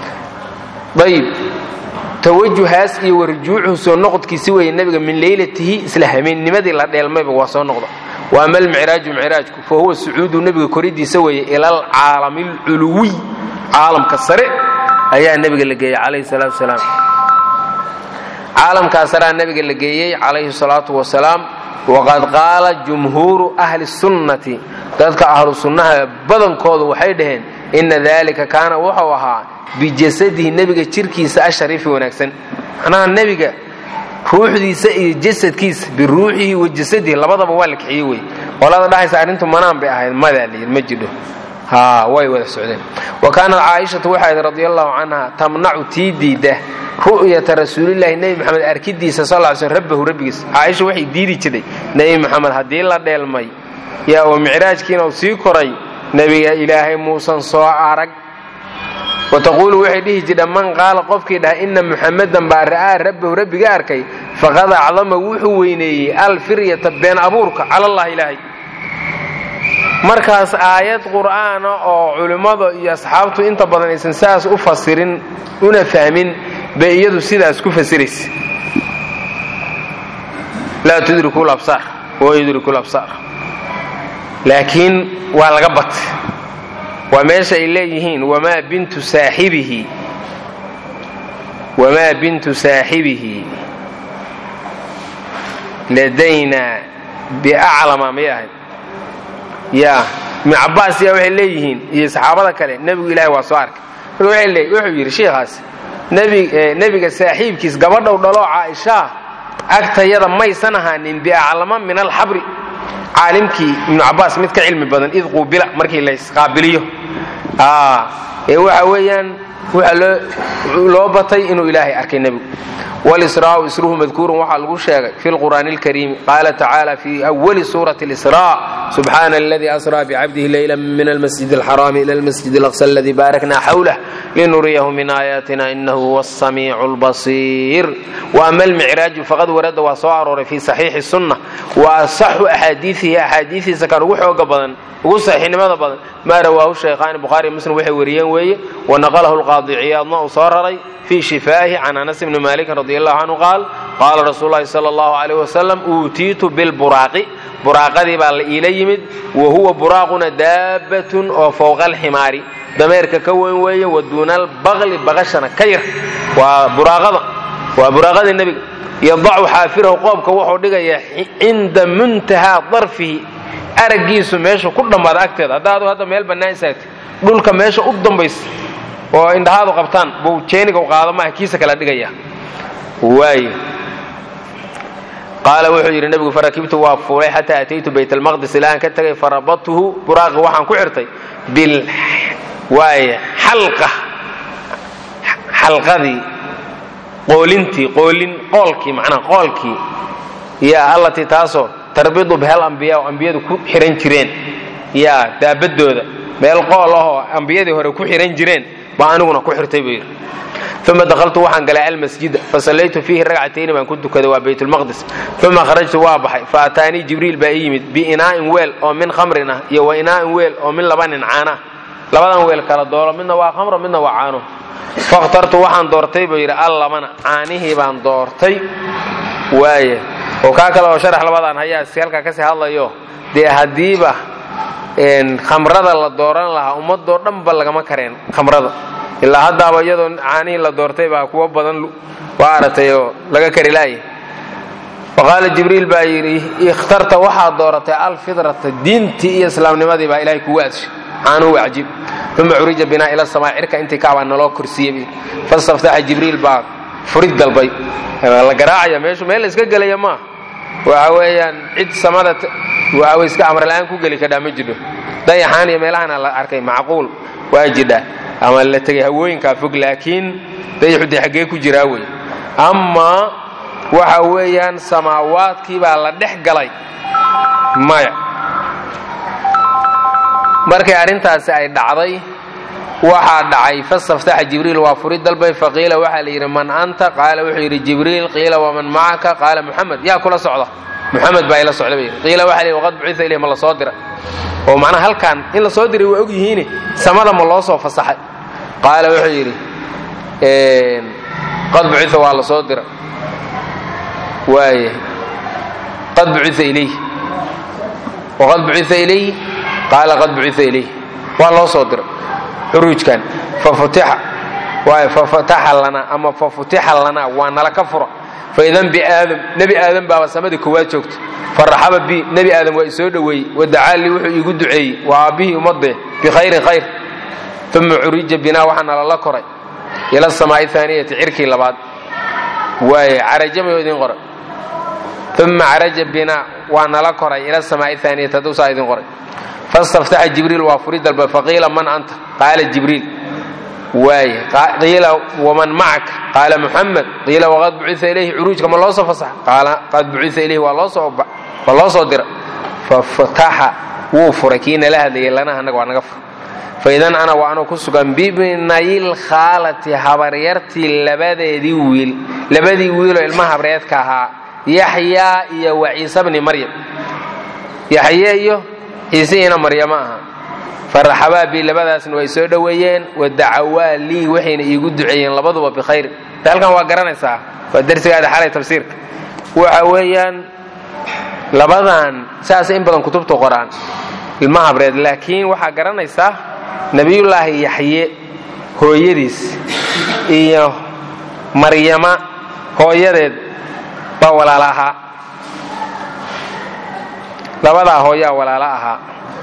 ayib tawajuhaas iyo warjuucuhu soo noqodkiisi weeye nebiga min leylatihi isla hameenimadii la dheelmayba waa soo noqda wa ama almicraaju micraajku fa huwa sucuudu nebiga koridiisa weeye ila alcaalami alculuwiy caalamka sare ayaa nebiga la geeyey calayhi salaatu wasalaam caalamkaa saraa nebiga la geeyey calayhi salaatu wasalaam waqad qaala jumhuuru ahli sunnati dadka ahlu sunnaha badankoodu waxay dhaheen inna dalika kaana wuxuu ahaa bijasadihi nebiga jirkiisa ashariifi wanaagsan macnaha nebiga ruuxdiisa iyo jasadkiisa biruuxihi wa jasadihi labadaba waa la kixiyey wey qolada dhahaysa arrintu manaan bay ahayd madaa layidhi ma jidho ha way wada socdeen wa kaanat caaishatu waxay ahayd radi allahu canha tamnacu tii diidda ru'yata rasuulilaahi nebi maxamed arkidiisa sal ly slm rabbahu rabbigiis caaisha waxay diidi jirtay nebi maxamed haddii la dheelmay yaa oo micraajkiina uu sii koray nebiga ilaahay muusan soo arag wataquulu waxay dhihi jidha man qaala qofkii dhaha ina muxamadan baa ra'aa rabbahu rabbiga arkay faqad acdama wuxuu weyneeyey alfiryata been abuurka cala allah ilaahay markaas aayad qur'aana oo culimmada iyo asxaabtu inta badan aysan saas u fasirin una fahmin bay iyadu sidaas ku fasiraysa laa tudriku labsaar wa yudriku labsaar laakiin waa laga batay waa meesha ay leeyihiin wamaa bintu saaxibihi wamaa bintu saaxibihi ladaynaa biaclama may ahayd ya ibnu cabbaas yaa waxay leeyihiin iyo saxaabada kale nebigu ilaahay waa soo arkay marka wuxuu yidhi sheikhaas nebiga saaxiibkiis gabadhow dhaloo caaishaa agtayada maysan ahaanin biaclama min alxabri caalimkii ibnu cabbaas mid ka cilmi badan id quubila markii laysqaabiliyo ee waxa weeyaan waxa loo batay inuu ilaahay arkay nebigu walisraau isruhu madkuurun waxaa lagu sheegay fi lqur'aani alkariimi qaala tacaala fi awali suurati اlisraa subxaana aladii asraa bicabdihi leyla min almasjid alxaraami ila almasjid alaqsa aladii baarakna xawlah linuriyahu min aayaatina inahu huwa asamiicu albasiir waama almicraaju faqad warada waa soo arooray fi saxiixi sunna wa asaxu axaadiiihi axaadiiiisa kan ugu xooga badan ugu saxiixnimada badan maa rawaahu shaykhaani bukhaari muslim waxay wariyeen weeye wanaqalahu lqaadi ciyaadna uu soo raray fii shifaa'ihi can anas bni maalikin radi allahu canhu qaal qaala rasuulu llahi sala allahu calayh wasalam uutiitu bilburaaqi buraaqadii baa la iila yimid wa huwa buraaquna daabbatun oo fowqa alximaari dameerka ka weyn weeye wa duuna albaqli baqashana ka yar waa buraaqada waa buraaqadii nebiga yadacu xaafirahu qoobka wuxuu dhigayaa cinda muntahaa darfihi araggiisu meesha ku dhammaada agteeda haddaadu hadda meel bannaan istaagtay dhulka meesha u dambaysa oo indhahaadu qabtaan buu jeeniga u qaado maaha kiisa kala dhigaya waay qaala wuxuu yidhi nebigu farakibtu waa fuulay xataa ataytu bayt almaqdis ilaa aan ka tegay farabadtuhu buraaqi waxaan ku xirtay bil waay xalqa xalqadii qoolintii qoolin qoolkii macnaha qoolkii yaa allatii taasoo tarbidu bihal ambiyaa oo ambiyadu ku xihan jireen yaa daabadooda meel qool ahoo ambiyadii hore ku xihan jireen baa aniguna ku xirtay buu yidhi uma dahaltu waxaan galay almasjida fasallaytu fiihi ragcatayni baan ku tukaday waa baytulmaqdis uma kharajtu waa baxay fa ataanii jibriil baa ii yimid biinaa'in weel oo min khamrin ah iyo wa inaa'in weel oo min laba nin caana labadan weel kala doolo midna waa khamro midna waa caano fakhtartu waxaan doortay buu yidhi allabana caanihii baan doortay waaya oo kaa kale oo sharax labadan hayaa si halkaa kasii hadlayo dee haddiiba khamrada la dooran lahaa ummadoo dhanba lagama kareen khamrada ilaa haddaaba iyadoo caanihii la doortay baa kuwo badan waa aratay oo laga kari laaya faqaala jibriil baa yidhi ikhtarta waxaad dooratay alfidrata diintii iyo islaamnimadii baa ilahay kugu adshay caanuhu waa cajiib uma curija binaa ila samaa cirka intii kaabaa naloo korsiiyey fastaftaxa jibriil baa furid dalbay la garaacaya meeshu meel la iska gelaya maaha waxa weeyaan cid samada waxa way iska amrala-aan ku geli kadhaa ma jidho dayaxaan iyo meelahana la arkay macquul waa jidha ama la tegay hawooyinkaa fog laakiin dayaxu dee xaggee ku jiraa wey amaa waxa weeyaan samaawaadkii baa la dhex galay maya markay arrintaasi ay dhacday waxaa dhacay fastaftaxa jibriil waa furi dalbay faqiila waxaa la yidhi man anta qaala wuxuu yidhi jibriil qiila waman macaka qaala muxamed yaa kula socda muxamed baa ila socda bay qiila waxa la yidhi waqad bucita ilayh ma la soo dira oo macnaha halkan in la soo diray waa og yihiine samada ma loo soo fasaxay qaala wuxuu yidhi qad bucita waa la soo dira waaya qad bucita ilayh waqad bucita ilayh qaala qad bucita ilayh waa loo soo diray xuruujkan fafutixa waay fafataxa lanaa ama fafutixa lanaa waa nala ka fura faidan biaadam nebi aadam baaba samadii koowaad joogta faraxaba bi nebi aadam waa isoo dhoweeyey wadacaa lii wuxuu iigu duceeyey waa aabbihii ummadee bikhayrin khayr uma curija binaa waxaa nalala koray ila samaa'i aaniyati cirkii labaad waaye carajamayo idin qoray uma caraja binaa waa nala koray ila samaa'i aaniyati hadduusaa idin qoray fastaftaxa jibriil waa furi dalba faqiila man anta qaala jibriil waaye qiila waman macaka qaala muxamed qiila waqad bucita ilayhi curuujka ma loo soo fasaxa qaala qad bucita ilayhi waa loo soo waa loo soo dira fafataxa wuu furay kii nala hadlayay lana annaga waa naga fur faidan ana waa anuu ku sugan bibnayil khaalati habaryartii labadeedii wiil labadii wiiloo ilma habreedka ahaa yaxyaa iyo wa ciise bni maryam yaxye iyo ciisihiina maryamo aha faraxabaa bi labadaasna way soo dhoweeyeen wadacawaa lii waxayna iigu duceeyeen labaduba bikhayr halkan waa garanaysaa waa darsigaada xalay tafsiirka waxa weeyaan labadan saas in badan kutubta qoraan ilma habreed laakiin waxaa garanaysaa nebiyullaahi yaxye hooyadiis iyo maryama hooyadeed baa walaala ahaa labadaa hooyaa walaalo ahaa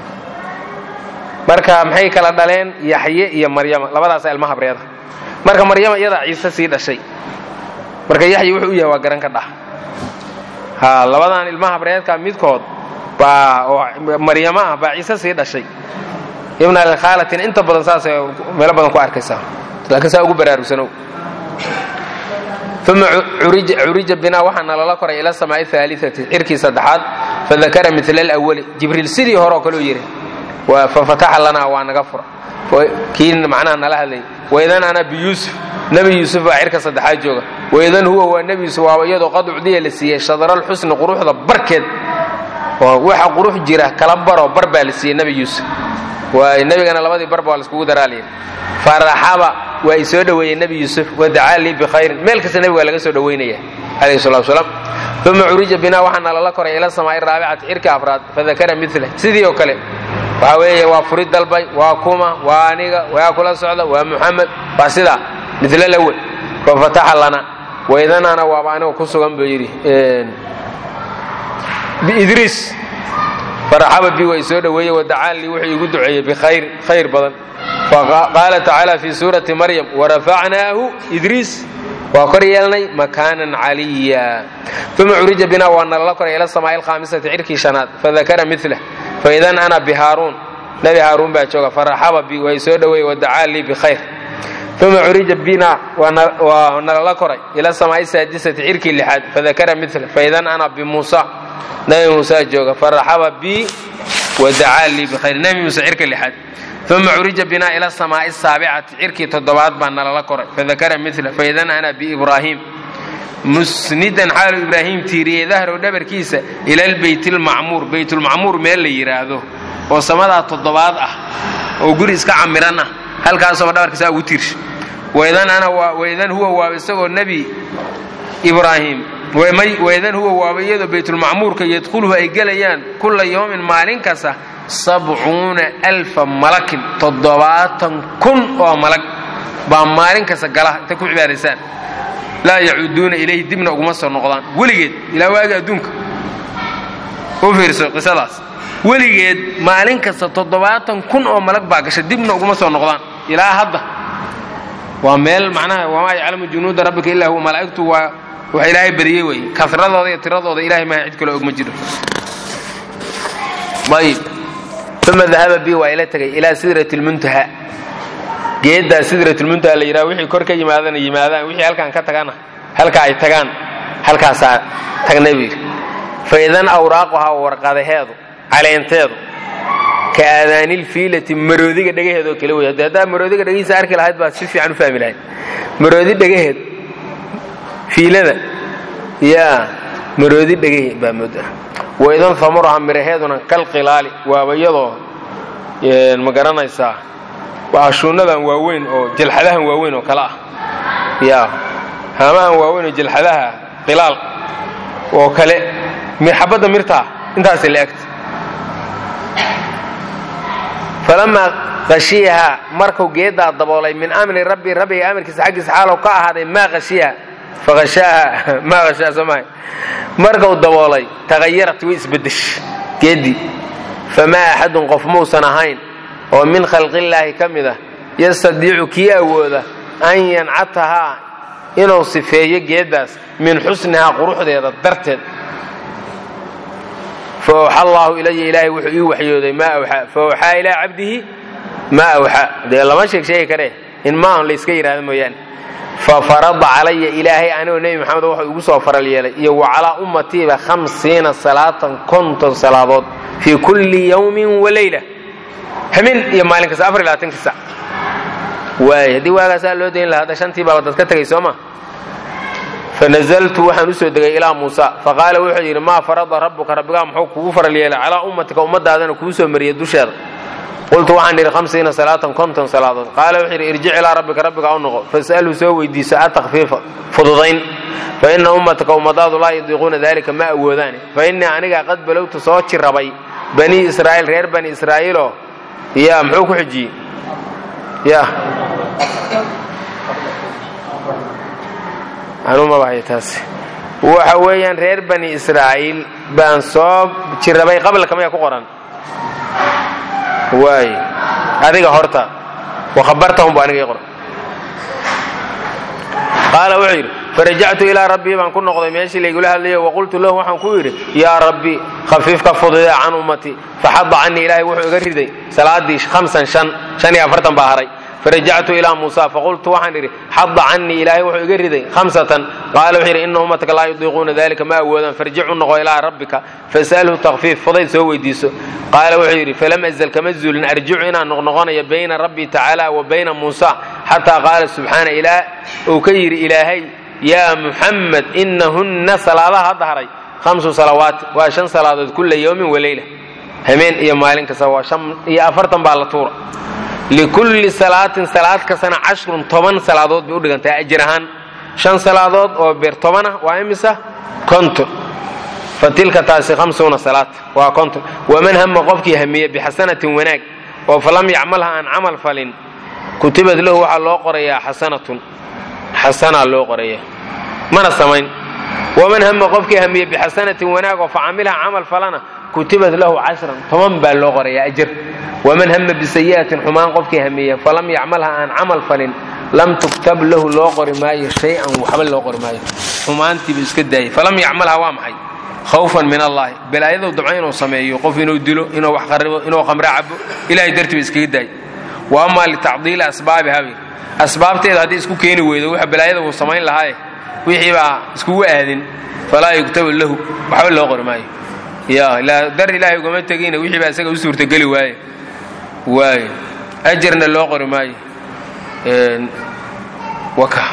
marka maxay kala dhaleen yaxye iyo maryama labadaasa ilma habreeda marka maryama iyadaa ciise sii dhashay marka yaxye wuxuu u yahay waa garan ka dhah ha labadan ilma habreedka midkood baa oo maryamo ah baa ciise sii dhashay ibn alkhaalatina inta badan saasay meelo badan ku arkaysaa laakiin saa ugu baraarugsanow uma curija binaa waxaana lala koray ila samaa'i aaliati cirkii saddexaad fadakara mila alawali jibriil sidii hore oo kaleu yidhi fafataxa lanaa waa naga fura kii macnaha nala hadlay waidan ana biyuusuf nebi yuusuf baa cirka saddexaad jooga waidan huwa waa nebi yuusuf waaba iyadoo qad ucdiya la siiyey shadralxusni quruxda barkeed oo waxa qurux jira kala baroo bar baa la siiyey nebi yuusuf waay nebigana labadii barba waa laiskugu daraaliyay faraxaba waa i soo dhoweeyey nebi yuusuf wadacaa lii bikhayrin meel kasta nebiga laga soo dhoweynaya calayhi salatu wasalaam uma curija binaa waxaana lala koray ila samaa'i raabicati cirka afraad fadakara mila sidii oo kale waxaa weeye waa furid dalbay waa kuma waa aniga waa kula socda waa muxamed waa sidaa mila lawel fafataxa lana waidanana waaba aniga ku sugan buu yidhi biidriis faraxaba bi waa i soo dhoweeyey wadacaa lii wuxuu igu duceeyey bikhayr khayr badan qaala tacaala fi suurati maryam warafacnaahu idriis waa kor yeelnay makaanan caliya uma curija binaa waa nalala koray ila samaa'i alkhaamisati cirkii shanaad fadakara milah faidan ana bihaaruun nebi haaruun baa jooga faraxaba bi waa i soo dhoweeyey wadacaa lii bikhayr uma curija bina waa nalala koray ila samaa'i saadisati cirkii lixaad fadakara mila faidan ana bimuusa nebi muuse jooga faraxaba bi wadacaa lii bikhayr nebi muuse cirka lixaad uma curija binaa ila samaa'i saabicati cirkii toddobaad baa nalala koray fadakara mila faidan ana biibraahim musnidan xaalu ibraahim tiiriyey dahrow dhabarkiisa ila lbeyt lmacmuur beytulmacmuur meel la yidhaahdo oo samadaa toddobaad ah oo guri iska camiran ah halkaasooba dhabarkiisa ugu tiirsha waidan huwa waaba isagoo nebi ibraahim waidan huwa waaba iyadoo baytulmacmuurka yadkhuluhu ay gelayaan kulla yowmin maalin kasta sabcuuna alfa malakin toddobaatan kun oo malag baa maalin kasta gala intay ku cibaaraysaan laa yacuuduuna ilayhi dibna uguma soo noqdaan weligeed ilaa waagi adduunka u fiirso qisadaas weligeed maalin kasta toddobaatan kun oo malag baa gasha dibna uguma soo noqdaan ilaa hadda waa meel macnaha wamaa yaclamu junuuda rabbika ilaa huwa malaa'igtu waa wax ilaahay badiyey wey kasradooda iyo tiradooda ilahay maha cid kaloo og ma jiro ayib uma dahaba bi waa ila tegay ilaa sidrati lmuntaha geeddaa sidratulmuntaha la yidhaha wixii kor ka yimaadana yimaadaan wixii halkaan ka tagana halka ay tagaan halkaasaa tagnay buu yidhi fa idan awraaquhaa warqadaheedu caleenteedu ka aadaanilfiilati maroodiga dhegaheedoo kale wey hadde haddaa maroodiga dhegihiisa arki lahayd baad si fiican u fahmi lahayd maroodi dhegaheed fiilada yaa maroodi dhegaheed baa moodaa waidan famuraha miraheeduna kal qilaali waaba iyadoo ma garanaysaa waa ashuunnadan waaweyn oo jalxadahan waaweyn oo kale ah yaa haamahan waaweyn oo jalxadaha qilaal oo kale xabadda mirtaa intaasay la egta falamaa hashiyahaa markuu geeddaa daboolay min amri rabbi rabbiga amarkiisa xaggiisa xaalow ka ahaaday maa hashiyaha fahashaaha maa hashaa soomahay markuu daboolay taghayarat way isbeddesh geeddii famaa axadun qof muusan ahayn oo min khalqillaahi ka mid ah yastadiicu kii awooda an yancatahaa inuu sifeeyo geeddaas min xusnihaa quruxdeeda darteed fa awxa allaahu ilaya ilaahay wuxuu ii waxyooday maa awxaa fa awxaa ilaa cabdihi maa awxaa dee lama sheeg sheegi karee in maahan layska yidhahdo mooyaane fa farada calaya ilaahay anigoo nebi maxamed wuxuu igu soo faral yeelay iyo wa calaa ummatiiba hamsiina salaatan konton salaadood fii kulli yawmin waleyla hamin iyo maalin kasta afar iyo labaatanki sac waay haddii waagaasaa loo dayn lahaa hadda shantii baaba dad ka tegay soo ma fanazaltu waxaan usoo degay ilaa muusa faqaala wuxuu yidhi maa farada rabbuka rabbigaa muxuu kugu faral yeelay calaa ummatika ummadaadana kuu soo mariyay dusheeda qultu waxaan idhi hamsiina salaatan konton salaadood qaala wuxuu yidhi irjic ilaa rabbika rabbigaa u noqo fas'alhu soo weydiiso atakfiifa fududayn fa ina ummataka ummadaadu laa yudiiquuna dalika ma awoodaane fa innii anigaa qad balowtu soo jirabay banii israa'iil reer bani israa'iiloo yaa muxuu ku xijiyey ya anumabahaya taas waxa weeyaan reer bani israa'iil baan soo jirabay qablaka maya ku qoran waay adiga horta wakhabartahum bu aniga ii qoran qaala wuxuu yidhi farajactu ilaa rabbii baan ku noqday meeshii laygula hadlayo waqultu lahu waxaan ku yidhi yaa rabbi khafiifka fududee can ummatii faxada canii ilaahay wuxuu iga riday salaadii hamsan shan shan iyo afartan baa haray farajactu ilaa muusa faqultu waxaan idhi xada canii ilaahay wuxuu iga riday hamsatan qaala wuxuu yidhi ina ummataka laa yudiiquuna dalika ma awoodaan farjicu noqo ilaa rabbika fas'alhu takfiif fudayd soo weydiiso qaala wuxuu yidhi falam azal kama zuulin arjicu inaan noqnoqonayo bayna rabbii tacaala wa bayna muusa xataa qaala subxaana ilaa uu ka yidhi ilaahay yaa muxamed inahunna salaadaha hadda haray hamsu salawaati waa shan salaadood kulla yowmin waleyla hameen iyo maalin kasta waa shan iyo afartan baa la tuura likulli salaatin salaad kastana cashrun toban salaadood bay u dhigantahay ajir ahaan shan salaadood oo beer toban ah waa imisa konton fa tilka taasi hamsuuna salaat waa konton waman hama qofkii hamiye bixasanatin wanaag oo falam yacmalha aan camal falin kutibad lahu waxaa loo qorayaa xasanatun xasanaa loo qoraya mana samayn waman hama qofkii hamiye bixasanatin wanaag oo facamilha camal falana kutibad lahu cashran toban baa loo qorayaa ajir waman hama bisayi'atin xumaan qofkii hamiye falam yacmalha aan camal falin lam tuktab lahu loo qori maayo shay-an waxba loo qori maayo xumaantiibu iska daayay falam yacmalha waa maxay khawfan min allahi balaayadou dabco inuu sameeyo qof inuu dilo inuu wax qaribo inuu qamre cabo ilahay dartiiba iskaga daayay wa amaa litacdiili asbaabiha bay asbaabteeda haddii isku keeni weydo waxa balaayada uu samayn lahaaye wixii baa iskugu aadin falaa yugtabu lahu waxba loo qori maayo ya dar ilaahay ugama tegina wixii baa isaga u suurtageli waaye waayo ajarna loo qori maayo waka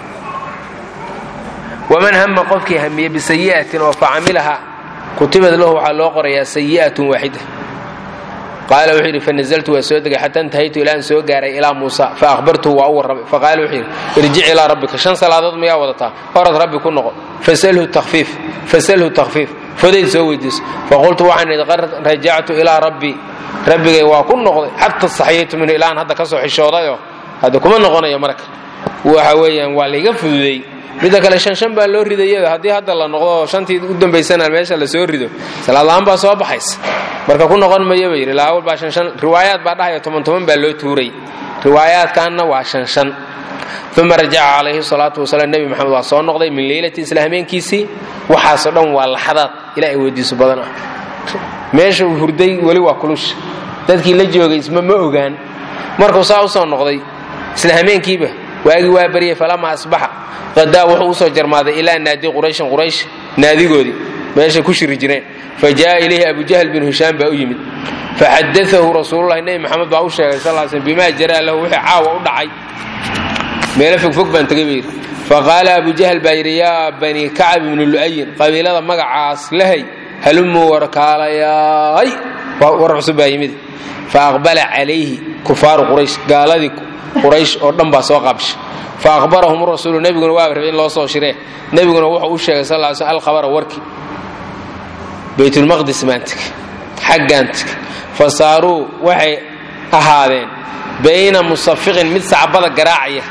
waman hama qofkii hamiye bisayi'atin oo facamilaha kutibad lahu waxaa loo qorayaa sayi'atun waaxida qaala wuxuu yidhi fanazaltu waa soo degay xataa intahaytu ilaan soo gaaray ilaa muusa fa akhbartuhu waa u warramay faqaala wuxuu yidhi irjic ilaa rabbika shan salaadood mayaa wadataa orad rabbi ku noqo fasalhu takfiif fasalhu takfiif fodayd soo weydiiso faqultu waxaan idhi qad rajactu ilaa rabbii rabbigay waa ku noqday xata saxiyaytu minhu ilaan hadda ka soo xishoodayoo hadda kuma noqonayo marka waxa weeyaan waa layga fududeey midda kale shan shan baa loo ridayada haddii hadda la noqdo shantii u dambaysana meesha la soo rido salaadla-aan baa soo baxaysa marka ku noqon mayo ba yidhi laawal baa shan shan riwaayaad baa dhahaya toban toban baa loo tuuray riwaayaadkaanna waa shan shan uma rajaca calayhi salaatu wasalaam nebi maxamed waa soo noqday min leylati isla hameenkiisii waxaasoo dhan waa laxadaad ilaahay weydiiso badan ah meesha uu hurday weli waa kulusha dadkii la joogay isma ma ogaan markuu saa usoo noqday isla hameenkiiba waagii waa baryay falama asbaxa qadaa wuxuu usoo jarmaaday ilaa naadi qurayshin quraysh naadigoodii meeshay ku shiri jireen fa jaa ilayhi abujahl bin hishaam baa u yimid faxadaahu rasuululahi nebi maxamed baa u sheegay sal sl bimaa jaraa lahu wixii caawa u dhacay meelo fogfog baan tegay buu yidhi faqaala abujahl baa yidhi yaa bani kacab ibnu lu'ayin qabiilada magacaas lahay halumuu warkaalayaay war cusub baa yimid fa aqbala calayhi kufaaru quraysh gaaladii quraysh oo dhan baa soo qaabshay fa ahbarahum rasuulu nebiguna waa rabay in loo soo shiree nebiguna wuxuu u sheegay sal ly sl alkhabara warkii baytulmaqdis baan tegey xaggaan tegey fa saaruu waxay ahaadeen bayna musafiqin mid sacbada garaacaya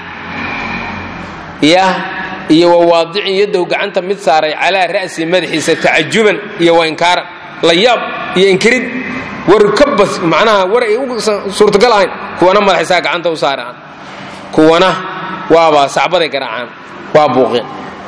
yah iyo wawaadicin yaddow gacanta mid saaray calaa ra'si madaxiisa tacajuban iyo wainkaaran la yaab iyo inkirid war ka bas macnaha war ay u suurtagal ahayn kuwana madaxaysaa gacanta u saaraan kuwana waaba sacbaday garaacaan waa buuqeen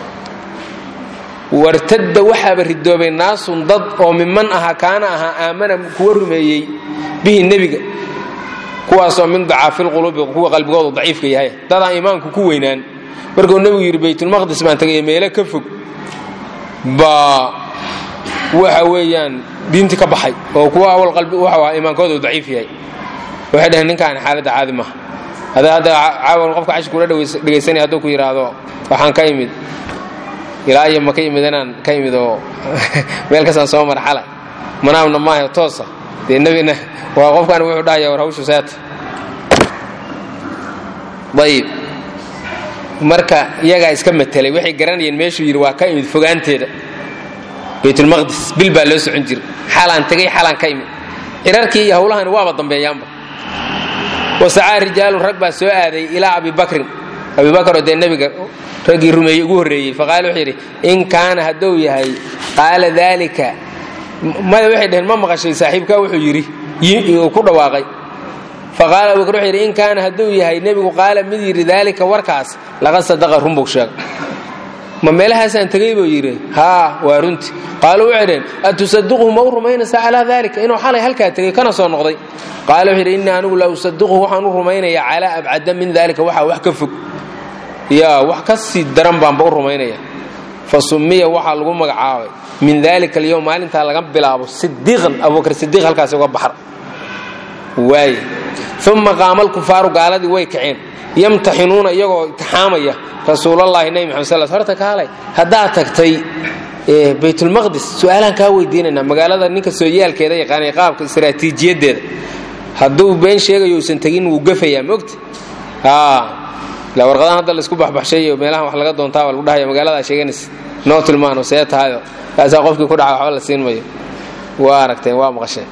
wartadda waxaaba ridoobay naasun dad oo miman aha kaana ahaa aamana kuwa rumeeyey bihi nebiga kuwaasoo min dacaafilquluubi kuwa qalbigoodu daciifka yahay dadaan iimaanku ku weynaan markuu nebigu yidhi baytulmaqdis baan tagay meelo ka fog baa waxa weeyaan diintii ka baxay oo kuwa awal qalbi waxau ahaa iimaankooda uu daciif yahay waxay dhaheen ninkaan xaaladda caadi maaha hadaa hadda caawan qofka cashir kula dhegaysanaya hadduu ku yidhaahdo waxaan ka imid ilaa iyo ma ka imid inaan ka imid oo meel kastaan soo mara xala manaamna maaha toosa dee nebina waa qofkaan wuxuu dhahaya war hawshu seeta ayib marka iyagaa iska matelay waxay garanayeen meeshuu yidhi waa ka imid fogaanteeda baytulmaqdis bil baa loo socon jira xalaan tegay xalaan ka imid cirarkii iyo hawlahani waaba dambeeyaanba wasacaa rijaalun rag baa soo aaday ilaa abibakrin abibakar oo dee nebiga raggii rumeeyey ugu horreeyey faqaala wuxuu yidhi in kaana hadduu yahay qaala daalika maya waxay dhaheen ma maqashay saaxiibkaa wuxuu yidhi uu ku dhawaaqay faqaala abubakar wuxuu yidhi in kaana hadduu yahay nebigu qaala mid yidhi daalika warkaas laqad sadaqa runbuu sheegay ma meelahaasaan tegey buu yidhi haa waa runti qaaluu waxay dhaheen atusadiquhu ma u rumaynaysaa calaa daalika inuu xalay halkaa tegey kana soo noqday qaala wuxuu yidhi innii anigu la usadiquhu waxaan u rumaynayaa calaa abcada min daalika waxaa wax ka fog yaa wax ka sii daran baanba u rumaynaya fa summiya waxaa lagu magacaabay min daalika alyowm maalintaa laga bilaabo sidiiqan abubakar sidiiq halkaasi uga baxar waaye uma qaama alkufaaru gaaladii way kaceen yamtaxinuuna iyagoo imtixaamaya rasuulallaahi nebi maxamed sal horta kaalay haddaad tagtay baytulmaqdis su-aalaan kaa weydiinaynaa magaalada ninka sooyaalkeeda yaqaanay qaabka istaraatiijiyaddeeda hadduu been sheegayo uusan tegin wuu gafayaa mogta la warqadahan hadda laisku baxbaxshayo meelahan wax laga doontaa waa lagu dhahaya magaaladaa sheeganaysa noo tilmaano see tahayo kaasaa qofkii ku dhaca waxba la siin mayo waa aragteen waa maqasheen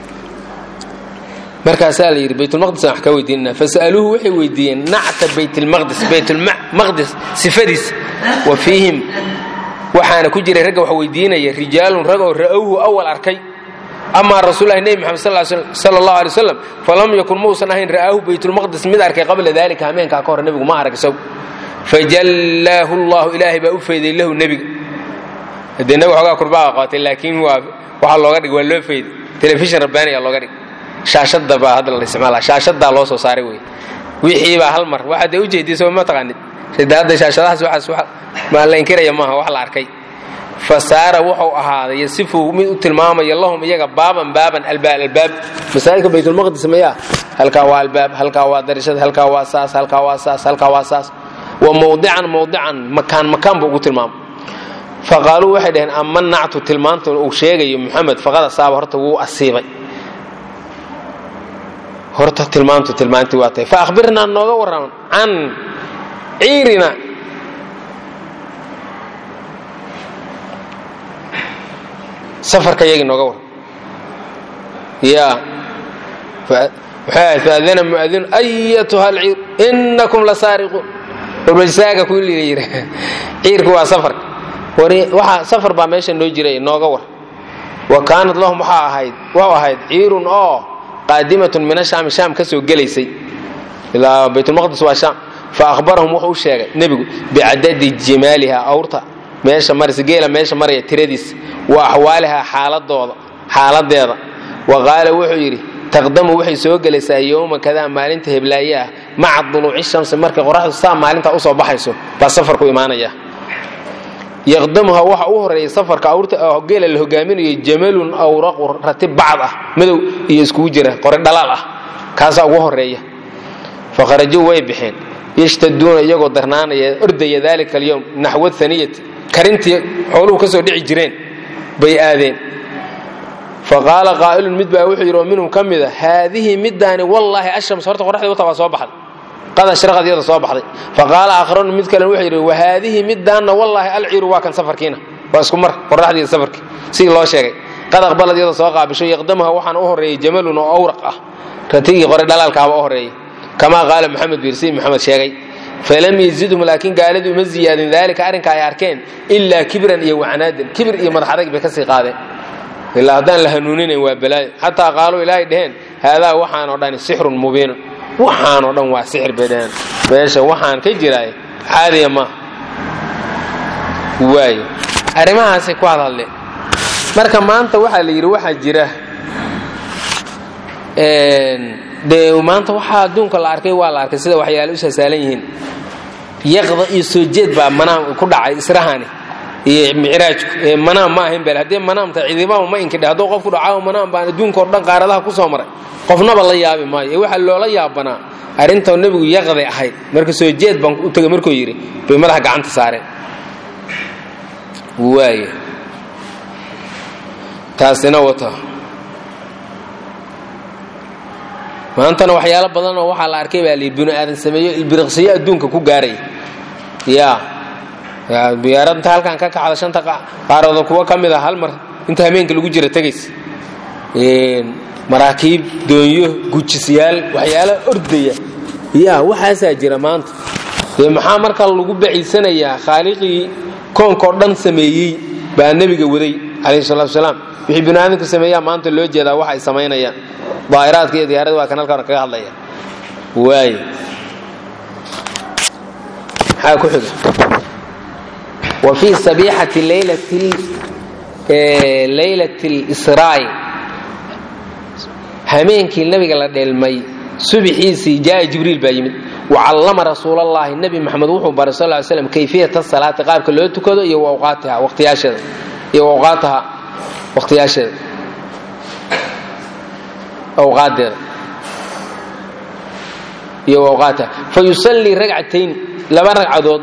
markaasaa la yidhi baytulmaqdis aan wax ka weydiinana fasa'aluuhu waxay weydiiyeen nacta baytlmaqdis baytulmaqdis sifadiis wa fiihim waxaana ku jiray ragga wax weydiinaya rijaalun rag oo ra'owhu awal arkay amaa rasuulahi nebi maxamed sala allahu alay wasalam falam yakun mausan ahayn ra'aahu baytulmaqdis mid arkay qabla dalika hameenkaa ka hor nebigu ma arag isagu fajallaahu llahu ilaahay baa u fayday lahu nebiga dee nebiga xoogaa kurbaaga qabatay laakiin waa waxaa looga dhig waa loo fayday telefishin rabbaaniyaa looga dhig shaashada baa hadda la isticmaala shaashadaa loo soo saaray wey wixii baa hal mar waxaad dee ujeedisa ma taqaanid hadda shaashadahaas waxaas ma la inkiraya maaha wax la arkay fa saara wuxuu ahaaday yasifu mid u tilmaamaya lahum iyaga baaban baaban albaab albaab masaajidka baytulmaqdis mayaa halkaa waa albaab halkaa waa darishad halkaa waa saas halkaa waa saas halkaa waa saas wa mawdican mawdican makaan makaan buu ugu tilmaamay faqaaluu waxay dhaheen ama nactu tilmaanta uu sheegayo muxamed faqad asaaba horta wuu asiibay horta tilmaantu tilmaantii waa tahay fa akhbirnaa nooga warraman can ciirina safarka yagii nooga warram ya faadana muadinu ayatuha alciir inakum la saariquun warbajsaaga ku yiri ciirku waa safarka waxa safar baa meesha noo jiray nooga war wa kaanat lahum waxaa ahayd waxu ahayd ciirun oo qaadimatun min ashaami shaam ka soo gelaysay ilaa baytulmaqdis waa shaam fa ahbarahum wuxuu u sheegay nebigu bicadadi jimaaliha awrta meesha maraysa geela meesha maraya tiradiisa wa axwaalihaa xaaladooda xaaladeeda wa qaala wuxuu yidhi taqdamu waxay soo gelaysaa yowma kadaa maalinta heblaaye ah maca duluuci shamsi markay qoraxdu saa maalintaa usoo baxayso baa safarku imaanaya yaqdamuha waxa u horeeya safarka awrta geela la hogaaminayo jamalun awraqu ratib bacd ah madow iyo iskugu jira qore dhalaal ah kaasaa ugu horeeya fakharajuu way baxeen yashtaduuna iyagoo darnaanaya ordaya dalika alyowm naxwa haniyati karintii xooluhu ka soo dhici jireen bay aadeen faqaala qaa'ilun mid baa wuxuu yidhi oo minhum ka mida haadihi middaani wallaahi ashams horta qoraxdii wata baa soo baxday qad ashraqad iyada soo baxday faqaala aakharun mid kalen wuxuu yidhi wahaadihi middaanna wallaahi alciiru waa kan safarkiina waa isku mar qoraxdiiyo safarkii sidii loo sheegay qad aqbalad iyada soo qaabisho yaqdamuha waxaana u horreeyey jamalun oo awraq ah ratigii qore dhalaalkaaba u horreeyey kamaa qaala maxamed biir sidii maxamed sheegay falam yazidhum laakiin gaaladii uma ziyaadin daalika arrinka ay arkeen ilaa kibran iyo wacnaadan kibir iyo madax adag bay ka sii qaadeen ilaa haddaan la hanuuninayn waa balaayo xataa qaaluu ilaahay dheheen haadaa waxaanoo dhani sixrun mubiinun waxaanoo dhan waa sixir bay dheheen meesha waxaan ka jiraay caadiya maaha waayo arrimahaasay ku hadhadleen marka maanta waxaa la yidhi waxaa jira dee maanta waxaa adduunka la arkay waa la arkay sida waxyaale u sahsaalan yihiin yaqda iyo soo jeed baa manaam ku dhacay israhani iyo micraajku ee manaam ma ahayn bel haddii manaamta cidimaama ma inkidhe hadduu qofku dhacaa manaam baan adduunka o dhan qaaradaha ku soo maray qofnaba la yaabi maayo ee waxaa loola yaabanaa arrinta nebigu yaqday ahayd marka soo jeed baan u tegay markuu yidhi bay madaxa gacanta saareen waay taasina wata maantana waxyaalo badan oo waxaa la arkay baa lii binu aadan sameeyo ilbiriqsiyo adduunka ku gaaraya ya diyaarad inta halkan ka kacda shanta qaarooda kuwa ka mid a hal mar inta hameenka lagu jira tegaysa maraakiib doonyo gujisyaal waxyaala ordaya ya waxaasaa jira maanta dee maxaa marka lagu baciisanayaa khaaliqii koonkao dhan sameeyey baa nebiga waday calayhi salatu wasalaam wixii binu aadamka sameeyaa maanta loo jeedaa wax ay samaynayaan daa'iraadka iyo diyaarada waa kan halkan kaga hadlaya waay maxaa ku xiga wa fii sabiixati leylati lisraa'i hameenkii nabiga la dheelmay subixiisii jaaa jibriil baa yimid wacallama rasuulallaahi nebi maxamed wuxuu baray sal ly slam kayfiyata salaati qaabka loo tukado iyo awqaatiha waqtiyaasheeda iyo awqaataha waqtiyaasheeda awqaadeeda iyo awqaataha fa yusallii ragcatayn laba ragcadood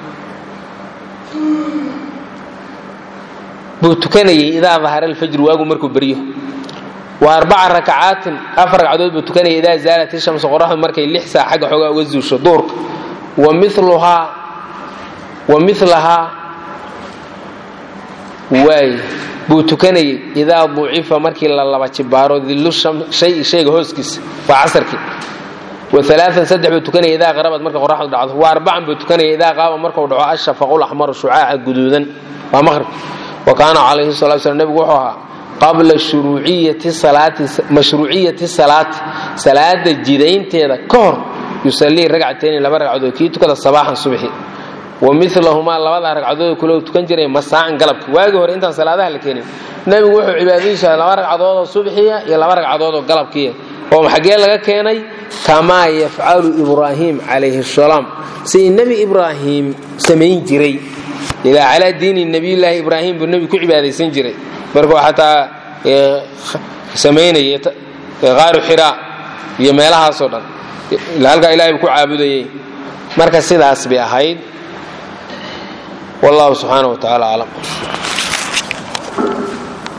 buu tukanayay idaa dahara alfajru waagu markuu beryo wa arbaca rakacaatin afar ragcadood buu tukanayay idaa zaalat ishamsu qoraxdu markay lix saa xagga xoogaa uga zuusho duurka wa miluhaa wa milahaa waay buu tukanayay idaa ducifa markii la laba jibaaro dillu shay shayga hooskiisa waa casarkii wa alaaan saddex buu tukanaya idaa qarabad marka qoraxdu dhacdo wa arbacan buu tukanaya idaa qaaba markuu dhaco ashafaqulaxmaru shucaaca guduudan waa maqribka wa kaana calayhi salatu slam nebigu wuxuu ahaa qabla mashruuciyati salaati salaada jidaynteeda ka hor yusallii ragcatayni laba ragcadood kii tukada sabaaxan subxi wa milahumaa labada ragcadood kule tukan jiray masaacan galabka waagii hore intaan salaadaha la keenin nebigu wuxuu cibaadadiisa laba ragcadoodoo subxiya iyo laba ragcadoodoo galabkiiya oo xaggee laga keenay kamaa yafcalu ibraahim calayhi salaam sidii nebi ibraahim samayn jiray ilaa calaa diini nabiyulaahi ibraahim buu nebi ku cibaadaysan jiray markuu xataa samaynayay qaaru xiraa iyo meelahaasoo dhan halkaa ilahay buu ku caabudayay marka sidaas bay ahayd wallahu subxaana wa tacaala aclam